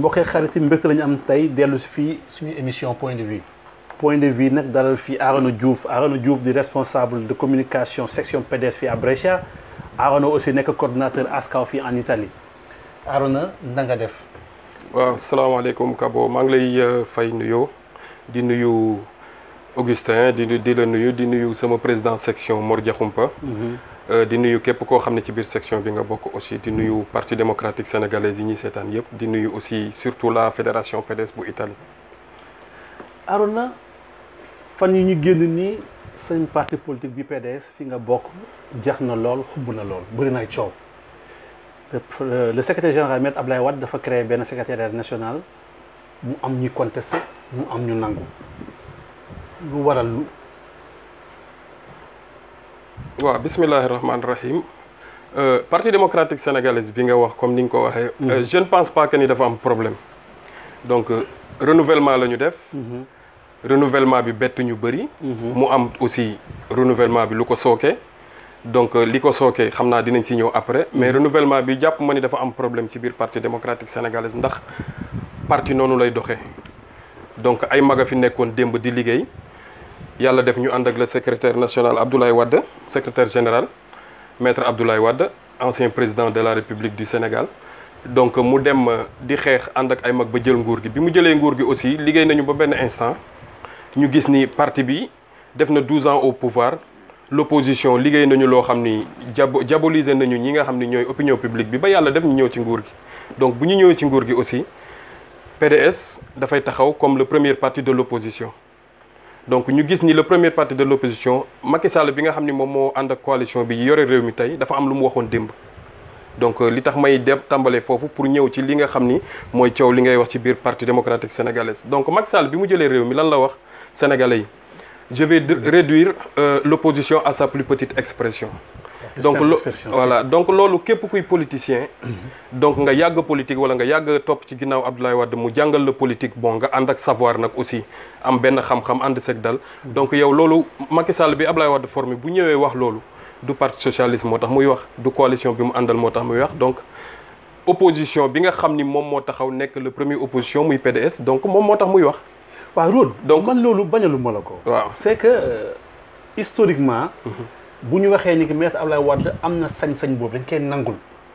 mbokk xarit yi mbégte la ñu am tey dellu si fii suñu émission point de vue point de vue nag dalal fii Arona Diouf Arona Diouf di responsable de communication section PDS fii à Brescia Arona aussi nekk coordonnateur ASCAW fii en Italie Arona na nga def. waaw salaamaaleykum Kabo maa ngi lay fay nuyoo di nuyu Augustin di di la nuyu di nuyu sama président section Mor Diakhoumpa di nuyu képp koo xam ne ci biir section bi nga bokk aussi di nuyu parti démocratique sénégalais yi ñuy seetaan yëpp di nuyu aussi surtout la fédération PDS bu Italie. Arona fan yi ñu génn nii seen parti politique bi PDS fi nga bokk jax na lool xubb na lool bëri na ay coow le secrétaire général Maître Abdoulaye Wade dafa créé benn secrétariat national mu am ñuy contesté mu am ñu nangu lu waral lu. waaw bismillahi rahmaani rahim parti démocratique sénégalais bi nga wax comme ni nga ko waxee. je ne pense pas que ni dafa am problème donc renouvellement la ñu def. renouvellement bi bett ñu bëri. mu am aussi renouvellement bi lu ko sooke. donc li ko sooke xam naa dinañ si ñëw après mais renouvellement bi jàpp ma ni dafa am problème ci biir parti démocratique sénégalais ndax parti noonu lay doxee donc ay mag a fi nekkoon démb di liggéey. yàlla def ñu ànd ak le secrétaire national Abdoulaye Wade secrétaire général maître Abdoulaye Wade ancien président de la République du Sénégal donc mu dem di xeex ànd ak ay mag ba jël nguur gi bi mu jëlee nguur gi aussi liggéey nañu ba benn instant ñu gis ni parti bi def na 12 ans au pouvoir l'opposition liggéey nañu loo xam ni jabo diaboliser nañu ñi nga xam ni ñooy opinion publique bi ba yàlla def ñu ñëw ci nguur gi donc bu ñu ñëwee ci nguur gi aussi PDS dafay taxaw comme le premier parti de l'opposition donc ñu gis ni le premier parti de l'opposition Macky Sall bi nga xam ni moom moo ànd ak coalition bi yore réew mi tey dafa am lu mu waxoon démb donc li tax may dem tàmbalee foofu pour ñëw ci li nga xam ni mooy coow li ngay wax ci biir parti démocratique sénégalais donc Macky Sall bi mu jëlee réew mi lan la wax sénégalais yi je vais réduire euh, l'opposition à sa plus petite expression donc lo voilà donc loolu képp kuy politicien donc nga yàgg politique wala nga yàgg topp ci ginnaaw Abdoulaye Wade mu jàngal la politique bon nga ànd ak savoir nag aussi am benn xam-xam ànd seg dal donc yow loolu Macky Sall bi Abdoulaye Wade formé bu ñëwee wax loolu du parti socialiste moo tax muy wax du coalition bi mu àndal moo tax muy wax donc opposition bi nga xam ni moom moo taxaw nekk le premier opposition muy PDS donc moom moo tax muy wax waaw Rod donc man loolu bañalu ma la ko waaw c'est que euh, historiquement bu ñu waxee ni que maître Abdoulaye Wade am na sañ-sañ boobu dañ koy nangul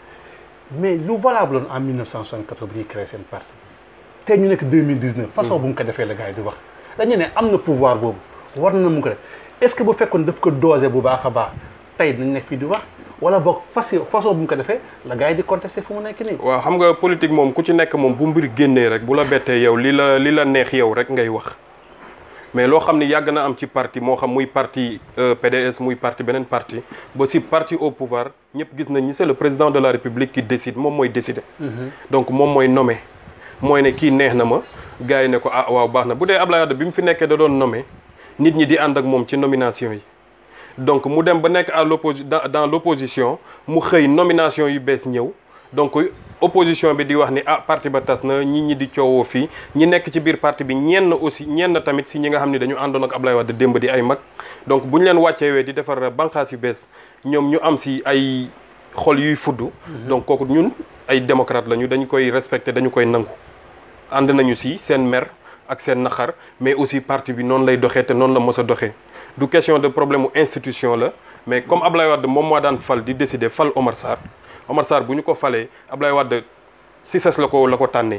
mais lu valable woon en 1974 bu ñuy créé seen parti tey ñu nekk 2019 façon bu mu ko defee la gars yi di wax dañu ne am na pouvoir boobu war na mu ko def est-ce que bu fekkoon daf ko dosé bu baax a baax tey dinañ nekk fii di wax wala boog façon façon bu mu ko defee la gars yi di contesté fu mu nekk nii waaw xam nga politique moom ku ci nekk moom bu mbir génnee rek bu la bettee yow li la li la neex yow rek ngay wax mais loo xam ni yàgg na am ci parti moo xam muy parti PDS muy parti beneen parti ba si parti au pouvoir ñëpp gis nañ ni c'est le président de la République qui décide moom mooy décider. donc moom mooy nommer. mooy ne kii neex na ma gars yi ne ko ah waaw baax na bu dee Abdoulaye Wade bi mu fi nekkee da doon nommer nit ñi di ànd ak moom ci nomination yi. donc mu dem ba nekk à l'opposi dans dans l'opposition mu xëy nomination yu bees ñëw donc opposition bi di wax ni ah parti ba tas na ñi ñi di coowoo fii ñi nekk ci biir parti bi ñenn aussi ñenn tamit si ñi nga xam ne dañu àndoon ak Ablaye Wade démb di ay mag donc bu ñu leen wàcceewee di defar banqaas yu bees ñoom ñu am si ay xol yuy fudd donc kooku ñun ay démocrate lañu dañu koy respecter dañu koy nangu ànd nañu si seen mer ak seen naxar mais aussi parti bi noonu lay doxee te noonu la mos a doxee du question de problème mu institution la mais comme Ablaye Wade moom moo daan fal di décider fal Omar Sarr Omar Sarr bu ñu ko falee Ablaye Wade si ses la ko la ko tànnee.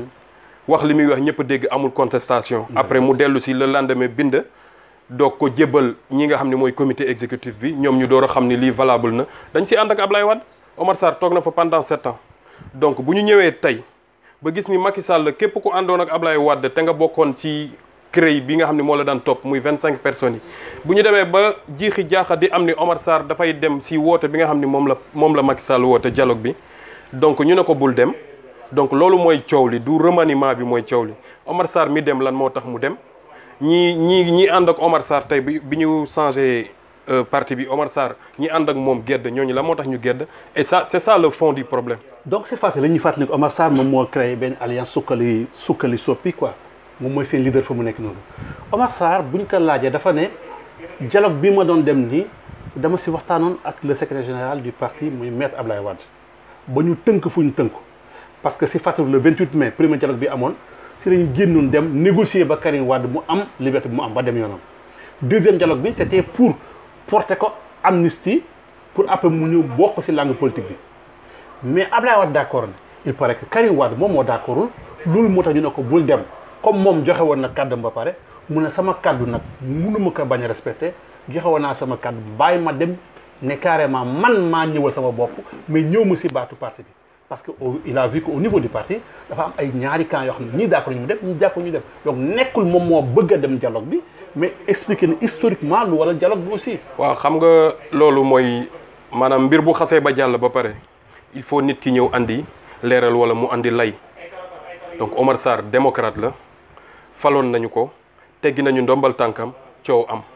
wax li muy wax ñëpp dégg amul contestation. après mu dellu si le lendemain bind. doog ko jébbal ñi nga xam ne mooy comité exécutif bi ñoom ñu door a xam ni lii valable na dañ si ànd ak Ablaye Wade Omar Sarr toog na fa pendant sept ans donc bu ñu ñëwee tey ba gis ni Macky Sall képp ku àndoon ak Ablaye Wade te nga bokkoon ci. CREI bi nga xam ne moo la daan topp muy vingt cinq personnes yi bu ñu demee ba jiixi jaaxa di am ni Omar Sarr dafay dem si woote bi nga xam ne moom la moom la Macky Sall woote dialogue bi donc ñu ne ko bul dem donc loolu mooy coow li du remaniement bi mooy coow li Omar Sarr mi dem lan moo tax mu dem ñi ñi ñi ànd ak Omar Sarr tey bi bi ñu changé parti bi Omar Sarr ñi ànd ak moom gedd ñooñu la moo tax ñu gedd et ça c'est ça le fond du problème donc c'est fàttali la ñuy fàttali Omar Sarr moom moo créé benn alliance sukkali sukkali soppi quoi moom mooy seen leader fa mu nekk noonu Omar Sarr bu ñu ko laajee dafa ne dialogue bi ma doon dem nii dama si waxtaanoon ak le secrétaire général du parti muy maître Ablaye Wade ba ñu tënk fu ñu tënku parce que si fàttali le 28 mai premier dialogue bi amoon si lañu génnoon dem négocier ba Karim Wade mu am liberté bi mu am ba dem yoonam deuxième dialogue bi c'était pour porter ko amnistie pour après mu ñëw bokk si langue politique bi mais Ablaye Wade d'accord na il paraît que Karim Wade moom moo d'accordul loolu moo tax ñu ne ko bul dem comme moom joxe woon na kàddam ba pare mu ne sama kàddu nag mënuma ko bañ a respecté joxe woon naa sama kàddu bàyyi ma dem ne carrément man maa ñëwal sama bopp mais ñëw ma si baatu parti bi parce que il a vu que au niveau du parti dafa am ay ñaari camps yoo xam ne ñii d'accord ñu mu dem ñii d'accord ñu dem donc nekkul moom moo bëgg a dem dialogue bi mais expliquer ne historiquement lu wala dialogue bi aussi. waaw xam nga loolu mooy maanaam mbir bu xasee ba jàll ba pare il faut nit ki ñëw andi leeral wala mu andi lay donc Omar Sarr démocrate la faloon nañu ko teggi nañu ndombal tànkam coow am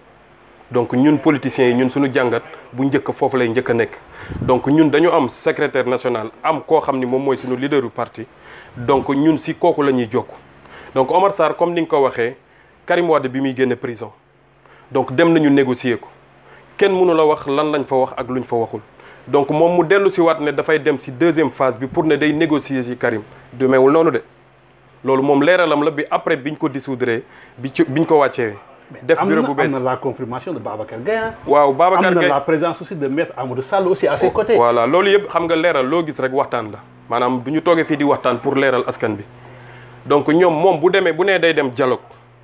donc ñun politiciens yi ñun suñu jàngat bu njëkk foofu lay njëkk a nekk donc ñun dañu am secrétaire national am koo xam ni moom mooy suñu leader du parti donc ñun si kooku la ñuy jokk donc Omar Sarr comme ni nga ko waxee Karim Wade bi muy génne prison donc dem nañu négocier ko kenn mënu la wax lan lañ fa wax ak luñ fa waxul donc moom mu dellu si waat ne dafay dem si deuxième phase bi pour ne day négocier si Karim demeewul noonu de loolu moom leeralam la bi après biñ ko dissoudre bi ci biñ ko wàccee. def bureau bu bees am na la confirmation de Babacar Gueye. waaw Babacar am na Gueye la présence aussi de maître Amadou Sall aussi à ses côtés. voilà loolu yëpp xam nga leeral loo gis rek waxtaan la maanaam du ñu toogee fii di waxtaan pour leeral askan bi donc ñoom moom bu demee bu nee day dem dialogue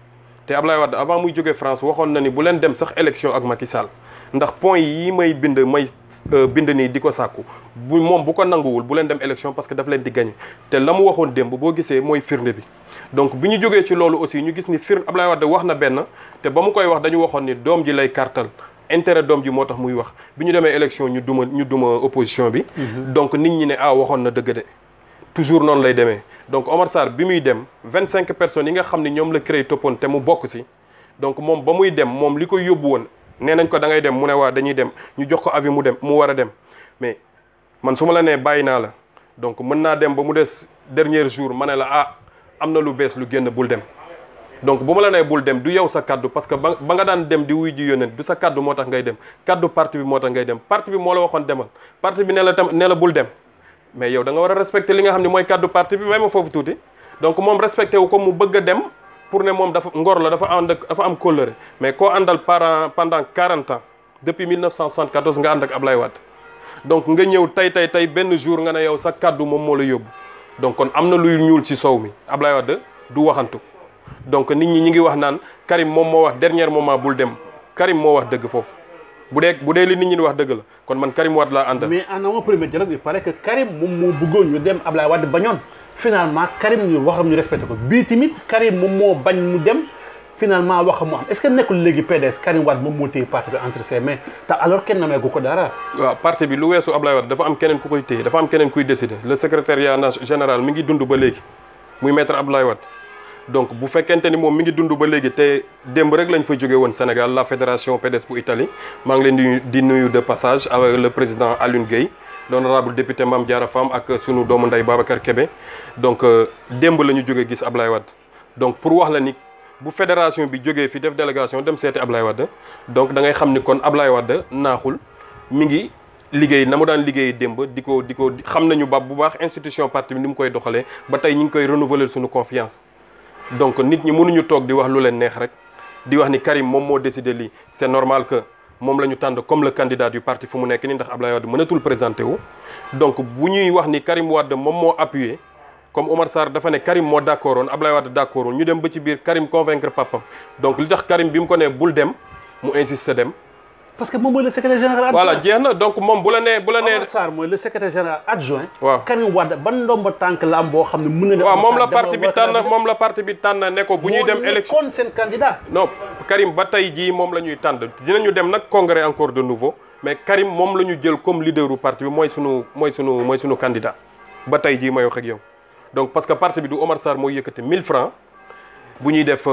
te Ablaye Wade avant muy jógee France waxoon na ni bu leen dem sax élection ak Macky Sall ndax point yi may bind may bind nii di ko sàkku bu moom bu ko nanguwul bu leen dem élection parce que daf leen di gagné te la mu waxoon démb boo gisee mooy firnde bi donc bi ñu jógee ci loolu aussi ñu gis ni firnde Ablaye Wade wax na benn te ba mu koy wax dañu waxoon ni doom ji lay kartal intérêt doom ji moo tax muy wax bi ñu demee élection ñu duma ñu duma opposition bi donc nit ñi ne ah waxoon na dëgg de toujours noonu lay demee donc Omar Sarr bi muy dem vingt cinq personnes yi nga xam ne ñoom la créé toppoon te mu bokk si donc moom ba muy dem moom li koy yóbbu woon nee nañ ko da ngay dem mu ne waa dañuy dem ñu jox ko avis mu dem mu war a dem mais man su ma la nee bàyyi naa la donc mën naa dem ba mu des dernier jour ma ne la ah am na lu bees lu génn bul dem donc bu ma la nee bul dem du yow sa kaddu parce que ba ba nga daan dem di wuy ji yónnent du sa kaddu moo tax ngay dem kaddu parti bi moo tax ngay dem parti bi moo la waxoon demal parti bi ne la tam ne la bul dem mais yow da nga war a respecter li nga xam ne mooy kaddu parti bi may ma foofu tuuti donc moom respecté wu ko mu bëgg a dem pour ne moom dafa ngor la dafa ànd ak dafa am kóllëre mais koo àndal par pendant 40 ans depuis 1974 nga ànd ak Ablaye Wade donc nga ñëw tey tey tey benn jour nga ne yow sa kaddu moom moo la yóbbu donc kon am na luy ñuul ci sow mi Ablaye Wade du waxantu donc nit ñi ñi ngi wax naan Karim moom moo wax dernier moment bul dem Karim moo wax dëgg foofu bu dee bu dee li nit ñi di wax dëgg la kon man Karim Wade laa àndal. mais en avant premier dialogue il paraît que Karim moom moo bëggoon ñu dem Ablaye Wade bañoon finalement Karim ñu waxam ñu respecté ko bii tamit Karim moom moo bañ mu dem finalement waxam mu am est-ce que nekkul léegi PDS Karim Wade moom moo téye parti bi entre ses mains te alors kenn nameegu ko dara. waaw parti bi lu weesu Ablaye Wade dafa am keneen ku koy téye dafa am keneen kuy décider le secrétariat général mi ngi dund ba léegi muy maître Ablaye Wade. donc bu fekkente ni moom mi ngi dund ba léegi te démb rek lañ fa jóge woon Sénégal la fédération PDS bu Italie maa ngi leen di di nuyu de passage avec le président Alioune Gueye l'honorable député Mame Diarra Fam ak sunu doomu ndey Babacar Kébé donc démb la ñu jóge gis Ablaye Wade donc pour wax la ni bu fédération bi jógee fi def délégation dem seeti Ablaye Wade donc da ngay xam ni kon Ablaye Wade naaxul mi ngi liggéey na mu daan liggéey démb di ko di ko xam nañu ba bu baax institution parti bi ni mu koy doxalee ba tey ñu ngi koy renouveler suñu confiance donc nit ñi mënuñu toog di wax lu leen neex rek di wax ni Karim moom moo décidé lii c'est normal que moom la ñu tànn comme le candidat du parti fu mu nekk nii ndax Ablaye Wade mënatul présenté wu. donc bu ñuy wax ni Karim Wade moom moo appuyé comme Omar Sarr dafa ne Karim moo d'accord woon Ablaye Wade d'accord woon ñu dem ba ci biir Karim convaincre papam donc li tax Karim bi mu ko nee bul dem mu insiste dem. parce que moom mooy le secrétaire général adjoint. voilà jeex na donc moom bu la nee bu la nee. Omar Sarr mooy le secrétaire général adjoint. waaw Karim Wade ban ndomba tànk la am boo xam ne mën na. waaw moom la parti bi tànn moom la parti bi tànn ne ko bu ñuy dem. élection moo nekkoon seen candidat. non Karim ba tey jii moom la ñuy tànn dinañu dem nag congrès encore de nouveau mais Karim moom la ñu jël comme leaderu parti bi mooy sunu mooy sunu mooy sunu candidat ba tey jii may wax ak yow. donc parce que parti bi du Omar Sarr mooy yëkkati 1000 francs bu ñuy def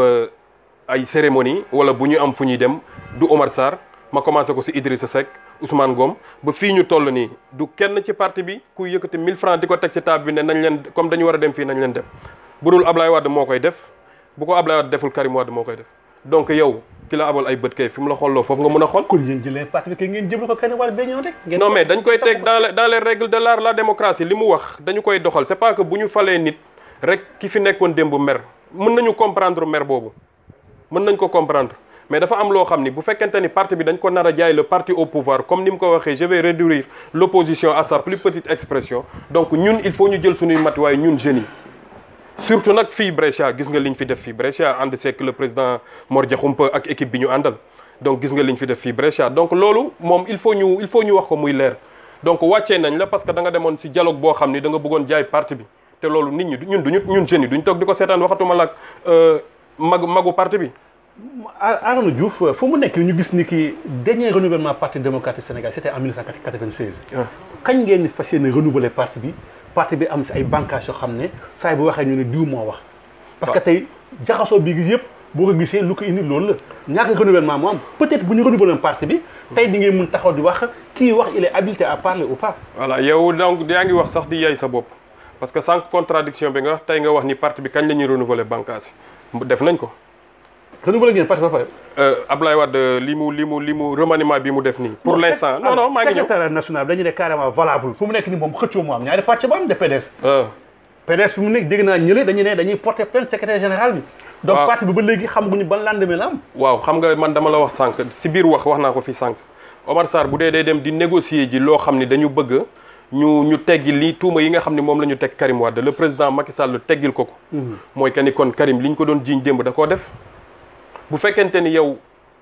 ay cérémonie wala bu ñu am fu ñuy dem du Omar Sarr. ma commencé ko ci Idrissa Seck Ousmane Ngom ba fii ñu toll nii du kenn ci parti bi kuy yëkkati 1000 francs di ko teg ci table bi ne nañ leen comme dañu war a dem fii nañ leen dem bu dul Ablaye Wade moo koy def bu ko Ablaye Wade deful Karim Wade moo koy def donc yow ki la abal ay bët kay fi mu la xooloo foofu nga mën a xool. kon yéen jëlee parti bi kay ngeen jëbal ko Karim Wade ba ñëw rek. ngeen non mais dañ koy teg dans les dans les règles de l'art la démocratie li mu wax dañu koy doxal c'est pas que bu ñu falee nit rek ki fi nekkoon démb mer mën nañu comprendre mer boobu mën nañ ko comprendre mais dafa am loo xam ni bu fekkente ni parti bi dañ ko nar a jaay le parti au pouvoir comme ni mu ko waxee je vais réduire l'opposition à sa plus petite expression donc ñun il faut ñu jël suñuy matuwaay ñun jeunes yi surtout nag fii Brescia gis nga liñ fi def fii Brescia ànd seek le président Mor Diakhoumpa ak équipe bi ñu àndal donc gis nga liñ fi def fii Brescia donc loolu moom il faut ñu il faut ñu wax ko muy leer donc wàccee nañ la parce que da nga demoon ci dialogue boo xam ni da nga bëggoon jaay parti bi te loolu nit ñi ñun duñu ñun jeunes yi duñ toog di ko seetaan waxatuma la ak magu magu parti bi Arona Diouf fu mu nekk ñu gis ni ki dernier renouvellement parti démocratique Sénégal c'était en 1996 kañ ngeen ni fas yéene renouveler parti bi parti bi am si ay bànqaas yoo xam ne saa bu waxee ñu ne diw moo wax parce que tey jaxasoo bi gis yëpp boo ko gisee lu ko indi loolu la ñàkk renouvellement moo am peut-être bu ñu renouveler parti bi tey di ngeen mun taxaw di wax kii wax il est habilité à parler ou pas voilà yow donc yaa ngi wax sax di yay sa bopp parce que sans contradiction bi nga wax tey nga wax ni parti bi kañ la ñuy renouveler bànqaas yi def nañ ko renouveler ngeen parti ba pare Ablaye Wade li mu li mu li mu remaniement bi mu def nii pour l'instant non non maa ngi ñëw secrétaire national dañu ne carrément valable fu mu nekk ni moom xëccoo mu am ñaari pàcc ba am de PDS PDS fi mu nekk dégg naa ñële dañu ne dañuy porter plainte secrétaire général bi donc waaw parti bi ba léegi xamaguñu ban lendemain la am waaw xam nga man dama la wax sànq si biir wax wax naa ko fi sànq Omar Sarr bu dee day dem di négocier ji loo xam ni dañu bëgg ñu ñu teggi li tuuma yi nga xam ne moom la ñu teg Karim Wade le président Macky Sall teggil ko ko mooy que ni kon Karim li ñu ko doon jiiñ démb da koo def bu fekkente ni yow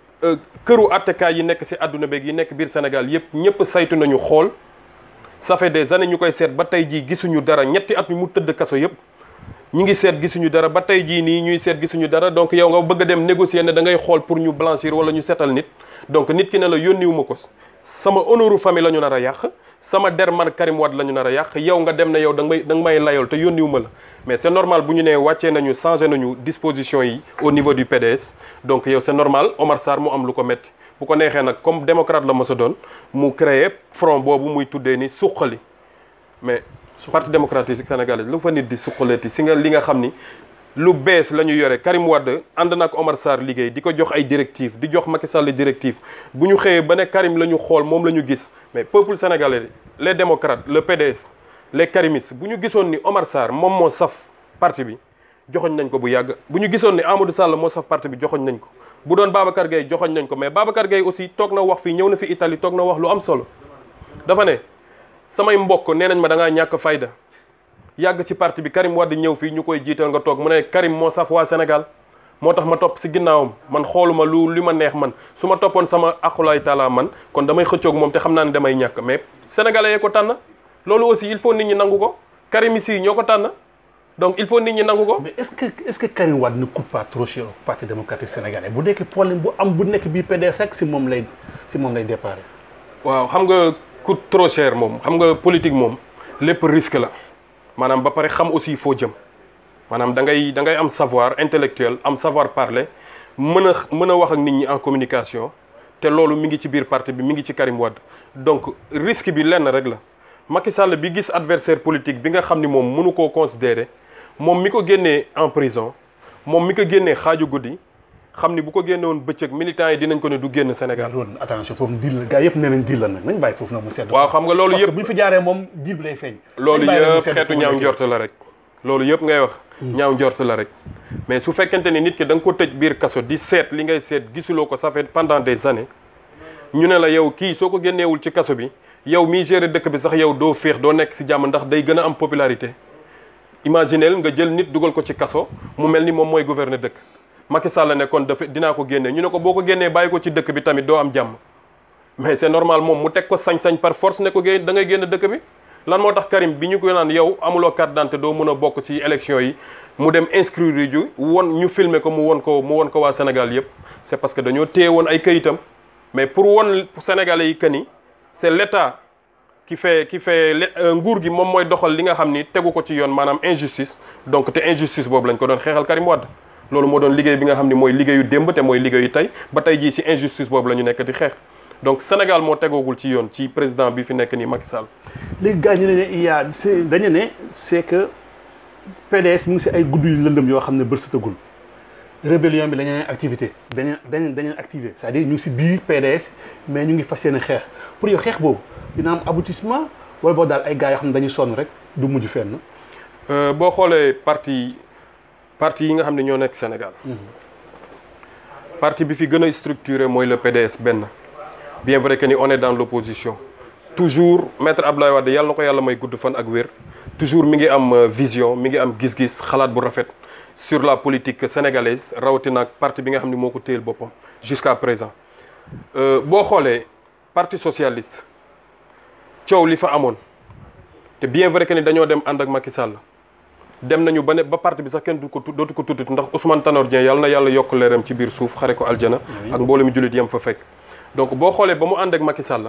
këru attekaay yi nekk ci àdduna beeg yi nekk biir Sénégal yëpp ñëpp saytu nañu xool ça fait des années ñu koy seet ba tey jii gisuñu dara ñetti at mi mu tëdd kaso yëpp ñi ngi seet gisuñu dara ba tey jii nii ñuy seet gisuñu dara donc yow nga bëgg a dem négocier ne da ngay xool pour ñu blanchir wala ñu seetal nit donc nit ki ne la yónniwuma ko sama honneuru famille la ñu nar a yàq sama der man Karim Wade la ñu nar a yàq yow nga dem ne yow da nga may da nga may layool te yónniwuma la mais c'est normal bu ñu nee wàccee nañu changé nañu disposition yi au niveau du PDS donc yow c'est normal Omar Sarr mu am lu ko metti bu ko neexee nag comme démocrate la mos a doon mu créer front boobu muy tuddee ni suqali mais parti démocratique sénégalais lu fa nit di suqaleeti si nga li nga xam ni lu bees la ñu yore Karim Wade ànd na ak Omar Sarr liggéey di ko jox ay directives di jox Macky Sall directives bu ñu xëyee ba ne Karim la ñu xool moom la ñu gis mais peuple sénégalais les démocrates le PDS les karimistes bu ñu gisoon ni Omar Sarr moom moo saf parti bi joxoñ nañ ko bu yàgg bu ñu gisoon ni Amadou Sall moo saf parti bi joxoñ nañ ko bu doon Babacar Gueye joxoñ nañ ko mais Babacar Gueye aussi toog na wax fii ñëw na fi Italie toog na wax lu am solo dafa ne samay mbokk nee nañ ma da ngaa ñàkk fayda yàgg ci parti bi Karim Wade ñëw fii ñu koy jiital nga toog mu ne Karim moo saf waa Sénégal moo tax ma topp si ginnaawam man xooluma lu li ma neex man su ma toppoon sama aqulaay taala man kon damay xëccoog moom te xam naa ne damay ñàkk mais sénégalais yee ko tànn loolu aussi il faut nit ñi nangu ko Karim si ñoo ko tànn donc il faut nit ñi nangu ko. mais est-ce que est-ce que Karim Wade ne coûte pas trop cher au parti démocratique sénégalais bu nekk problème bu am bu nekk bii PDS rek si moom lay si moom lay déparé. waaw xam nga coûte trop cher moom xam nga politique moom lépp risque la maanaam ba pare xam aussi foo jëm maanaam da ngay da ngay am savoir intellectuel am savoir parler mën a mën a wax ak nit ñi en communication te loolu mi ngi ci biir parti bi mi ngi ci Karim Wade donc risque bi lenn rek la Macky Sall bi gis adversaire politique bi nga xam ni moom mënu koo considérer moom mi ko génnee en prison moom mi ko génnee xaaju guddi xam ni bu ko génne woon bëccëg militants yi dinañ ko ne du génn Sénégal. loolu attention foofu diil la gars yëpp nee nañ diil la nag nañ bàyyi foofu nag mu sedd. waaw xam nga loolu parce que yëpp bu ñu fi jaaree moom diil bi lay feeñ. loolu nañ bàyyi mu yëpp sedd xeetu foofu ñaaw nekk. njort la rek loolu yëpp ngay wax ñaaw njort la rek mais su fekkente ni nit ki da nga ko tëj biir kaso di seet li ngay seet gisuloo ko ça fait pendant des années ñu ne la yow kii soo ko génneewul ci kaso bi yow miy gérer dëkk bi sax yow doo féex doo nekk si jàmm ndax day gën a am popularité imagineel nga jël nit dugal ko ci kaso mu mel ni moom mooy gouverner dëkk Macky Sall ne kon dafa dinaa ko génne ñu ne ko boo ko génnee bàyyi ko ci dëkk bi tamit doo am jàmm mais c'est normal moom mu teg ko sañ-sañ par force ne ko génn da ngay génn dëkk bi lan moo tax Karim bi ñu ko naan yow amuloo carte d'identité doo mën a bokk ci élection yi mu dem inscrire ju won ñu filmer ko mu won ko mu won ko waa Sénégal yëpp c'est parce que dañoo téye woon ay kayitam mais pour won Sénégalais yi que ni c'est l'État qui fait qui fait le- euh, nguur gi moom mooy doxal li nga xam ni tegu ko ci yoon maanaam injustice donc te injustice boobu lañ ko doon xeexal Karim Wade loolu moo doon liggéey bi nga xam ni mooy liggéeyu démb te mooy liggéeyu tey ba tey jii ci injustice boobu la ñu nekk di xeex donc Sénégal moo tegoogul ci yoon ci président bi fi nekk nii Macky Sall. léegi gars ñu ne ne il y a c'est dañu ne c'est que PDS mu ngi si ay gudd yu lëndëm yoo xam ne bët setagul rébellion bi dañu activité dañu dañu dañu activé c'est-à-dire ñu ngi si biir PDS mais ñu ngi fas yéene xeex pour yow xeex boobu dina am aboutissement wala boo daal ay gars yoo xam ne dañuy sonn rek du mujj fenn. boo xoolee parti parti yi nga xam ne ñoo nekk Sénégal. parti bi fi gën a structuré mooy le PDS benn bien vrai que ni on est dans l'opposition toujours maître Abdoulaye Wade yàlla na ko yàlla may gudd fan ak wér toujours mi ngi am vision mi ngi am gis-gis xalaat bu rafet sur la politique sénégalaise rawatina ak parti bi nga xam ne moo ko téyel boppam jusqu'à présent boo xoolee parti socialiste coow li fa amoon te bien vrai que ni dañoo dem ànd ak Macky Sall dem nañu ba ne ba parti bi sax kenn du ko dootu ko tuddati ndax Ousmane Tanor Dieng yàlla na yàlla yokk leeram ci biir suuf xare ko aljana ak mbooloo mi jullit yem fa fekk donc boo xoolee ba mu ànd ak Macky Sall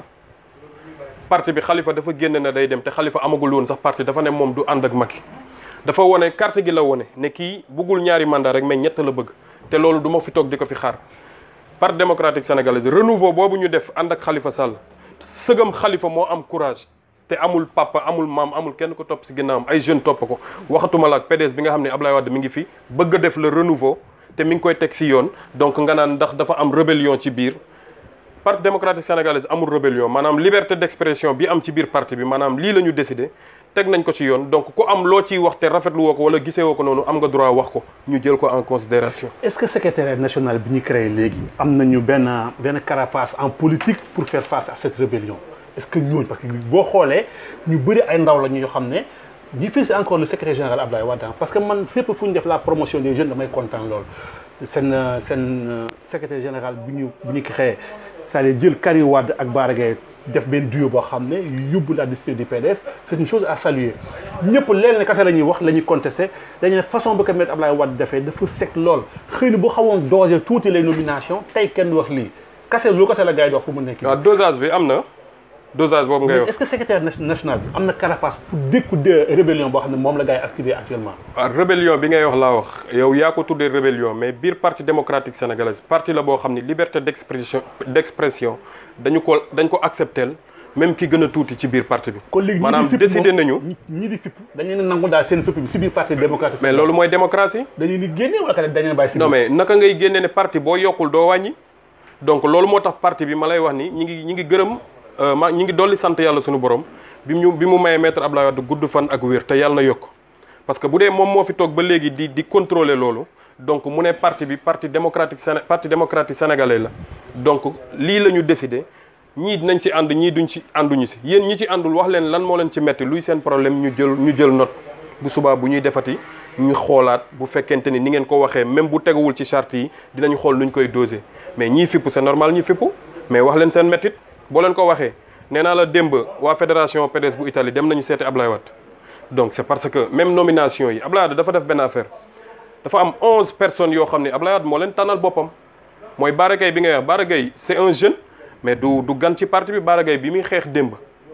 parti bi Khalifa dafa génn na day dem te Khalifa amagul woon sax parti dafa ne moom du ànd ak Macky dafa wone carte gi la wone ne kii buggul ñaari mandat rek mais ñett la bëgg te loolu du ma fi toog di ko fi xaar parti démocratique sénégalais renouveau boobu ñu def ànd ak Khalifa Sall sëgam Khalifa moo am courage te amul papa amul maam amul kenn ko topp si ginnaawam ay jeunes topp ko waxatuma la ak PDS bi nga xam ne Ablaye Wade mi ngi fi bëgg a def le renouveau te mi ngi koy teg si yoon donc nga naan ndax dafa am rébellion ci biir parti démocratique sénégalais amul rébellion maanaam liberté d'expression bi am ci biir parti bi maanaam lii la ñu décidé teg nañ ko ci yoon donc ku am loo ciy wax te rafetlu woo ko wala gisee woo ko noonu am nga droit wax ko ñu jël ko en considération est-ce que secrétaire national bi ñu créé léegi am nañu benn benn carapace en politique pour faire face à cette rébellion est-ce que ñooñu parce que boo xoolee ñu bëri ay ndaw la ñu yoo xam ne ñi fi encore le secrétaire général Abdoulaye Wade parce que man fépp fu ñu def la promotion des jeunes damay kontaan loolu seen seen secrétaire général bu ñu bu ñu créé c'est-à-dire jël Karim Wade ak Bara Gaye def benn duo boo xam ne yóbbu la district du PDS c'est une chose à saluer ñëpp leen ne kase la ñuy wax la ñuy contesté dañu ne façon bi ko mettre Abdoulaye Wade defee dafa sec lool xëy na bu xawoon dosé tuuti les nominations tey kenn wax lii kase lu kase la gars yi di wax fu mu nekk waaw dosage bi am na dosage boobu ngay wax est-ce que secrétaire national bi am na carapace pour dékku de rébellion boo xam ne moom la gars yi activé actuellement waaw rébellion bi ngay wax laa wax yow yaa ko tuddee rébellion mais biir parti démocratique sénégalais parti la boo xam ne liberté d'expression d'expression dañu ko dañ ko accepter même ki gën a tuuti ci biir parti bi kon léegi maanaam décidé nañu ñi di fipp dañu leen nangu daal seen fipp bi si biir parti démocratique mais loolu mooy démocratie dañuy ni génne wala ka dañu bàyyi si non mais naka ngay génne ne parti boo yokkul doo wàññi donc loolu moo tax parti bi ma lay wax ni ñi ngi ñi ngi gërëm ma ñi ngi dolli sant yàlla suñu borom bi ñu bi mu mayee maître Abdoulaye Wade gudd fan ak wér te yàlla na yokk parce que bu dee moom moo fi toog ba léegi di di contrôler loolu donc mu ne parti bi parti démocratique Séné parti démocratique sénégalais la donc lii la ñu décidé ñii dinañ si ànd ñii duñ si ànduñu si yéen ñi ci àndul wax leen lan moo leen ci metti luy seen problème ñu jël ñu jël note bu subaa bu ñuy defati ñu xoolaat bu fekkente ni ni ngeen ko waxee même bu teguwul ci charte yi dinañ xool nuñ koy doser mais ñii fipp c'est normal ñi fippu mais wax leen seen mettit boo leen ko waxee nee naa la démb waa fédération PDS bu Italie dem nañu seeti Ablaye Wade donc c'est parce que même nomination yi Ablaye Wade dafa def benn affaire dafa am onze personnes yoo xam ne Ablaye Wade moo leen tànnal boppam mooy Bara Gaye bi ngay wax Bara Gaye c'est un jeune mais du du gan ci parti bi Bara Gaye bi muy xeex démb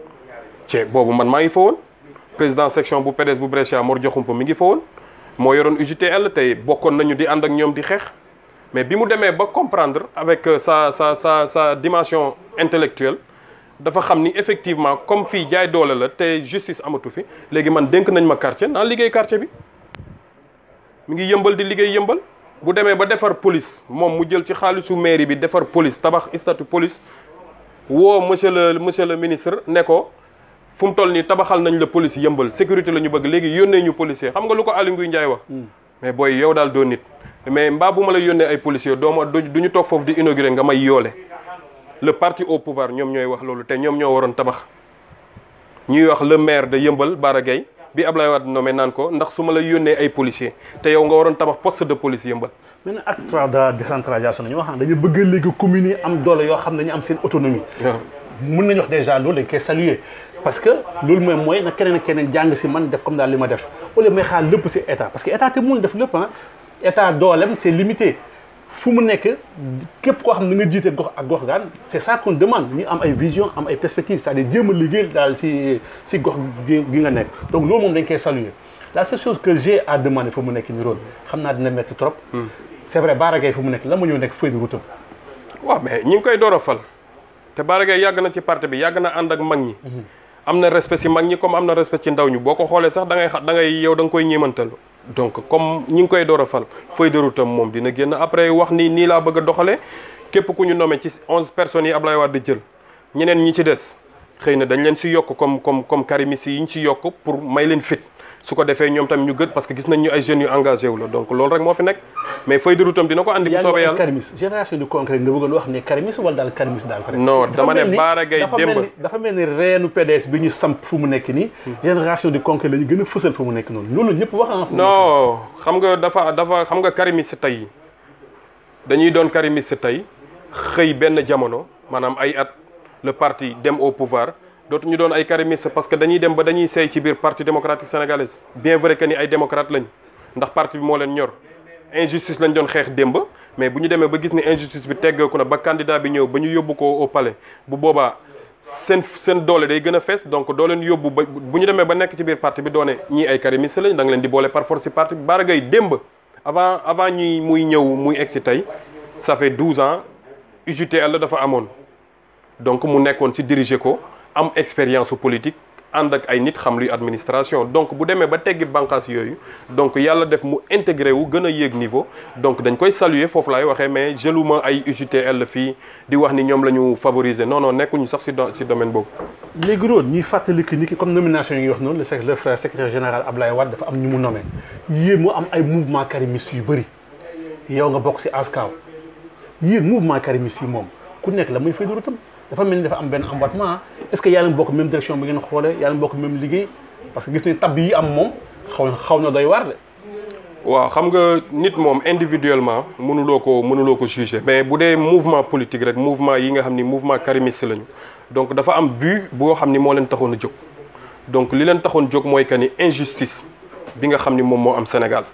ci boobu man maa ngi fa woon président section bu PDS bu Brescia Mor Diakhoumpa mi ngi fa woon moo yoroon UJTL tey bokkoon nañu di ànd ak ñoom di xeex mais bi mu demee ba comprendre avec sa sa sa sa dimension intellectuelle dafa xam ni effectivement comme fii jaay doole la te justice amatu fi léegi man dénk nañ ma quartier naa liggéey quartier bi mi ngi yëmbal di liggéey yëmbal bu demee ba defar police moom mu jël ci xaalisu mairie bi defar police tabax statut police woo monsieur le monsieur le ministre ne ko fu mu toll nii tabaxal nañ la police yëmbal sécurité la ñu bëgg léegi yónnee ñu policier xam nga lu ko Aly Ngouille Ndiaye wax mais booy yow daal doo nit mais mbaa bu ma la yónnee ay policiers dooma du ñu toog foofu di inaugurer nga may yoole le parti au pouvoir ñoom ñooy wax loolu te ñoom ñoo waroon tabax ñuy wax le maire de Yëmbal Bara Gaye bi Ablaye Wade nommé naan ko ndax su ma la yónnee ay policiers te yow nga waroon tabax poste de police Yëmbal maintenant acte trois de décentralisation ñoo xam ne dañu bëgg léegi communes yi am doole yoo xam ne dañu am seen autonomie mun nañu wax déjà loolu dañ koy saluer parce que loolu mooy mooy nag keneen ak keneen jàng si man def comme daal li ma def au lieu may xaar lépp si état parce que état te mun def lépp ah état doolem c'est limité fu mu nekk képp koo xam ne nga jiite gox ak gox gaan c'est ça qu'on demande ñu am ay vision am ay perspectives c'est-à-dire jéem a liggéey daal si si gox gi nga nekk donc loolu moom dañ koy saluer la seule chose que j'ai à demander fu mu nekk ni rôle xam naa dina métti trop c'est vrai Bara Gaye fu mu nekk la ma ñëw nekk feuille de route waaw mais ñi ngi koy door a fal te Bara Gaye yàgg na ci parti bi yàgg na ànd ak mag ñi am na respect ci mag ñi comme am na respect ci ndaw ñi boo ko xoolee sax da ngay xa da ngay yow da nga koy ñeemantal donc comme ñi ngi koy door a fal feuille de route am moom dina génn après wax ni nii laa bëgg a doxalee képp ku ñu nommé ci onze personnes yi Ablaye Wade jël ñeneen ñi ci des xëy na dañ leen si yokk comme comme comme karimis yi ñu si yokk pour may leen fit su ko defee ñoom tamit ñu gët parce que gis nañ ñu ay jeunes yu engagé wu la donc loolu rek moo fi nekk mais feuille de route am dina ko andi bu soobee yàlla karimis génération du concret nga bëggoon wax ne karimis wala daal karimis daal fa non dama ne Bara Gaye démb dafa mel ni reenu PDS bi ñu samp fu mu nekk nii génération du concret la ñu gën a fësal fu mu nekk noonu loolu ñëpp wax na non xam nga dafa dafa xam nga karimis tey dañuy doon karimis tey xëy benn jamono maanaam ay at le parti dem au pouvoir dootu ñu doon ay karimistes parce que dañuy dem ba dañuy seey ci biir parti démocratique sénégalaise bien vrai que ni ay démocrate lañ ndax parti bi moo leen ñor injustice lañ doon xeex démb mais bu ñu demee ba gis ni injustice bi teggeeku na ba candidat bi ñëw ba ñu yóbbu ko au palais bu boobaa seen seen doole day gën a fees donc doo leen yóbbu ba bu ñu demee ba nekk ci biir parti bi doone ñii ay karimistes lañ da nga leen di boole par force ci parti bi Bara Gaye démb avant avant ñuy muy ñëw muy egg si tey ça fait 12 ans UJTL la dafa amoon donc mu nekkoon ci diriger ko am expérience su politique ànd ak ay nit xam luy administration donc bu demee ba teggi bànqaas yooyu donc yàlla def mu intégré wu gën a yéeg niveau donc dañ koy saluer foofu laay waxee mais jëluma ay UJTL fii di wax ni ñoom la ñu favoriser non non nekkuñu sax ci ci domaine boobu. léegi loolu ñuy fàttali que ni ki comme nomination yi wax noonu le sec le frère secrétaire général Ablaye Wade dafa am ñu mu nommé yéen mu am ay mouvement karimiste yu bëri yow nga bokk ci ASCAW yéen mouvement karimiste yi moom ku nekk la muy fay du tam dafa mel ni dafa am benn emboîtement est-ce que yaa ngi bokk même direction bi ngeen xoolee yaa ngi bokk même liggéey parce que gis nañ tab yi am moom xaw na xaw na doy waar de. waaw xam nga nit moom individuellement mënuloo ko mënuloo ko juger mais bu dee mouvement politique rek mouvement yi nga xam ni mouvement karimiste lañu donc dafa am but boo xam ni moo leen taxoon a jóg donc li leen taxoon jóg mooy que ni injustice bi nga xam ni moom moo am Sénégal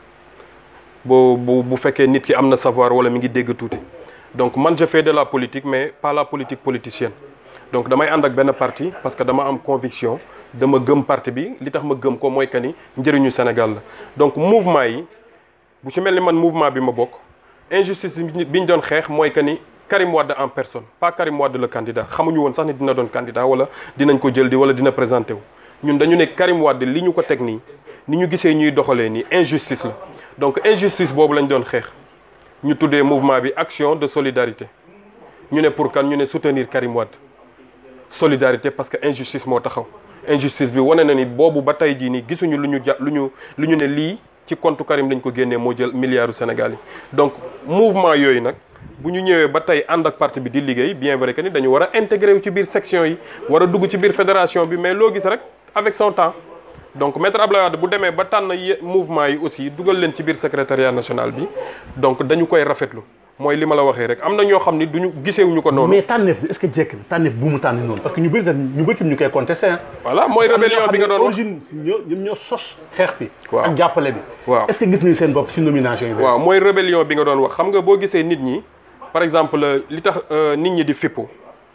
boo bu bu fekkee nit ki am na savoir wala mi ngi dégg tuuti. donc man je fais de la politique mais pas la politique politicienne donc damay ànd ak benn parti parce que dama am conviction dama gëm parti bi li tax ma gëm ko mooy que ni njëriñu Sénégal la donc mouvement yi bu ci mel ni man mouvement bi ma bokk injustice bi ñu doon xeex mooy que ni Karim Wade en personne pas Karim Wade le candidat xamuñu woon sax ni dina doon candidat wala dinañ ko jël di wala dina présenté wu ñun dañu ne Karim Wade li ñu ko teg nii ni ñu gisee ñuy doxalee nii injustice la donc injustice boobu lañ doon xeex ñu tuddee mouvement bi action de solidarité ñu ne pour kan ñu ne soutenir Karim Wade solidarité parce que injustice moo taxaw injustice bi wane na ni boobu ba tey jii nii gisuñu lu ñu ja lu ñu lu ñu ne lii ci compte Karim lañ ko génnee moo jël milliardu Sénégal yi donc mouvement yooyu nag bu ñu ñëwee ba tey ànd ak parti bi di liggéey bien vrai que ni dañu war a intégré wu ci biir section yi war a dugg ci biir fédération bi mais loo gis rek avec son temps donc maître Abdoulaye Wade bu demee ba tànn mouvement yi aussi dugal leen ci biir secrétariat national bi donc dañu koy rafetlu mooy li ma la waxee rek am na ñoo xam ni duñu gisewuñu ko noonu. mais tànneef bi est-ce que jekk na tànneef bu mu tànn noonu parce que ñu bëri ñu bëri tam ñu koy contesté voilà mooy rébellion bi nga doon wax origine ñoo ñoom ñoo sos xeex bi. waaw ak jàppale bi. waaw est-ce que gis nañ seen bopp si nomination yi. waaw mooy rébellion bi nga doon wax xam nga boo gisee nit ñi par exemple li tax nit ñi di fippu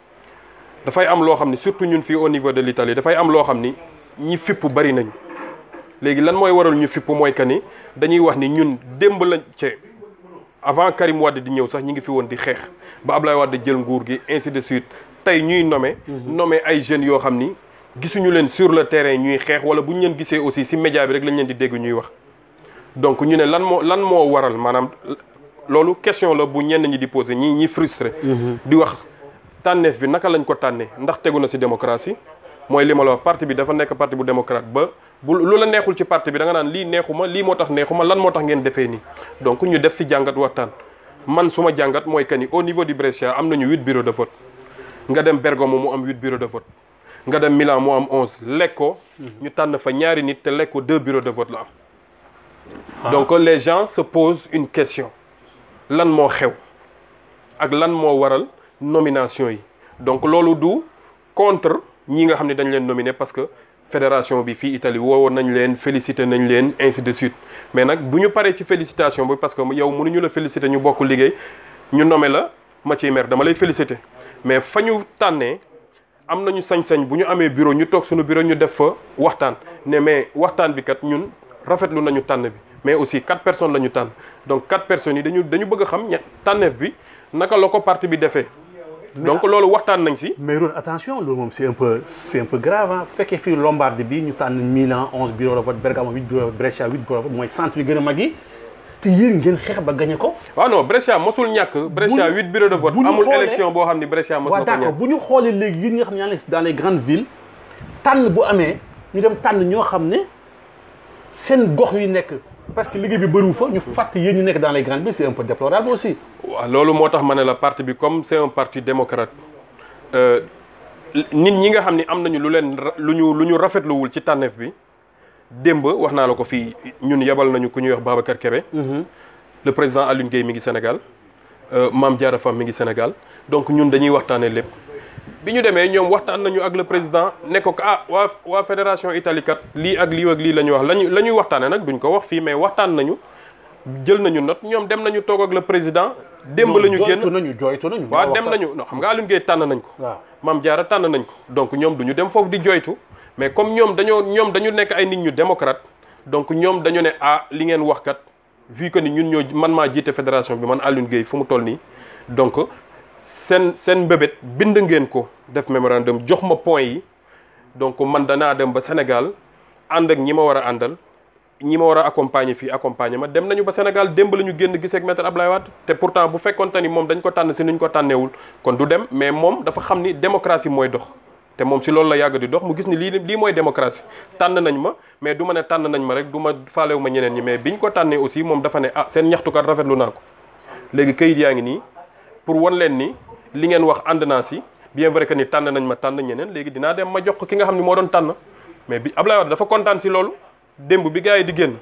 dafay am loo xam ni surtout ñun fii au niveau de l'Italie dafay am loo xam ni ñi fippu bari nañu. léegi lan mooy waral ñu fipp mooy que ni dañuy wax ni ñun démb lañ ci avant Karim Wade di ñëw sax ñi ngi fi woon di xeex ba Ablaye Wade jël nguur gi ainsi de suite tey ñuy nommé. nommé ay jeunes yoo xam ni gisuñu leen sur le terrain ñuy xeex wala bu ñu leen gisee aussi ci média bi rek lañ leen di dégg ñuy wax. donc ñu ne lan moo lan moo waral maanaam loolu question la bu ñenn ñi di poser ñi ñi frustré. di wax tànneef bi naka lañ ko tànnee ndax tegu na ci démocratie. mooy li ma la wax parti bi dafa nekk parti bu démocrate ba bu lu la neexul ci parti bi da nga naan lii neexuma lii moo tax neexuma lan moo tax ngeen defee nii donc ñu def ci jàngat waxtaan man suma jàngat mooy que ni au niveau du Brescia am nañu huit bureaux de vote nga dem Bergamo mu am huit bureaux de vote nga dem Milan mu am onze Lecco ñu tànn fa ñaari nit te Lecco deux bureaux de vote la am donc les gens se posent une question lan moo xew ak lan moo waral nomination yi donc loolu du contre ñi nga xam ne dañ leen nominé parce que fédération bi fii Italie woowoon nañ leen félicité nañ leen ainsi de suite mais nag bu ñu paree ci félicitation bi parce que yow mënuñu la félicité ñu bokk liggéey ñu nommé la ma ciy mer dama lay félicité mais fa ñu tànnee am nañu sañ-sañ bu ñu amee bureau ñu toog suñu bureau ñu def fa waxtaan ne mais waxtaan bi kat ñun rafetlu nañu tànn bi mais aussi quatre personnes la ñu tànn donc quatre personnes yi dañu dañu bëgg a xam ña tànneef bi naka la ko parti bi defee donc loolu waxtaan nañ si mais Ron attention loolu moom c'est un peu c'est un peu grave ah bu fekkee fii Lombardie bi ñu tànn Milan 11 bureaux de vote Bergamo 8 bureaux de vote Brescia 8 bureaux de vote mooy centre yi gën a mag yi te yéen ngeen xeex ba gagné ko. waaw non Brescia mosul ñàkk Brescia ñu- huit bureaux de vote bu ñu amul xoolee- élection boo xam ni Brescia mos waaw na ko d'accord ñàkk bu ñu xoolee léegi yéen ñi nga xam ne yaa ngi dans les grandes villes tànn bu amee ñu dem tànn ñoo xam ne seen gox yu nekk parce que liggéey bi bëriwu fa ñu fàtte yéen ñu nekk dans les grandes villes c'est un peu déplorable aussi. waaw loolu moo tax ma ne la parti bi comme c'est un parti démocrate euh, nit ñi nga xam ni am nañu lu leen ra- lu ñu lu ñu rafetluwul ci tànneef bi démb wax naa la ko fii ñun yebal nañu ku ñuy wax Babacar Kébé le président Alioune Gueye mi ngi Sénégal euh, Mame Diarra Fam mi ngi Sénégal donc ñun dañuy waxtaanee lépp bi ñu demee ñoom waxtaan nañu ak le président ne ko ah waa waa fédération Italie kat lii ak lii ak lii la ñu wax lañu la ñuy waxtaanee nag duñ ko wax fii mais waxtaan nañu jël nañu note ñoom dem nañu toog ak le président démb la ñu génn jooytu nañu jooytu nañu. waaw dem nañu non xam nga Alioune Gueye tànn nañ ko waaw Mame Diarra tànn nañ ko donc ñoom du ñu dem foofu di joytu mais comme ñoom dañoo ñoom dañu nekk ay nit ñu démocrate donc ñoom dañu ne ah li ngeen wax kat vu que ni ñun ñoo man maa jiite fédération bi man Alioune Gueye fu mu toll nii donc seen seen mbébét bind ngeen ko def mémorandum jox ma point yi donc man danaa dem ba Sénégal ànd ak ñi ma war a àndal ñi ma war a accompagner fii accompagner ma dem nañu ba Sénégal démb la ñu génn gisee ak maître Ablaye Wade te pourtant bu fekkonte ni moom dañ ko tànn si nuñ ko tànneewul kon du dem mais moom dafa xam ni démocratie mooy dox te moom si loolu la yàgg di dox mu gis ni lii lii mooy démocratie tànn nañ ma mais du ma ne tànn nañ ma rek du ma faalewu ma ñeneen ñi mais biñ ko tànnee aussi moom dafa ne ah seen ñaxtukat rafetlu naa ko léegi kayit yaa ngi nii pour wan leen ni li ngeen wax ànd naa si bien vrai que ni tànn nañ ma tànn ñeneen léegi dinaa dem ma jox ko ki nga xam ni moo doon tànn mais bi Ablaye Wade dafa kontaan si loolu démb bi gars yi di génn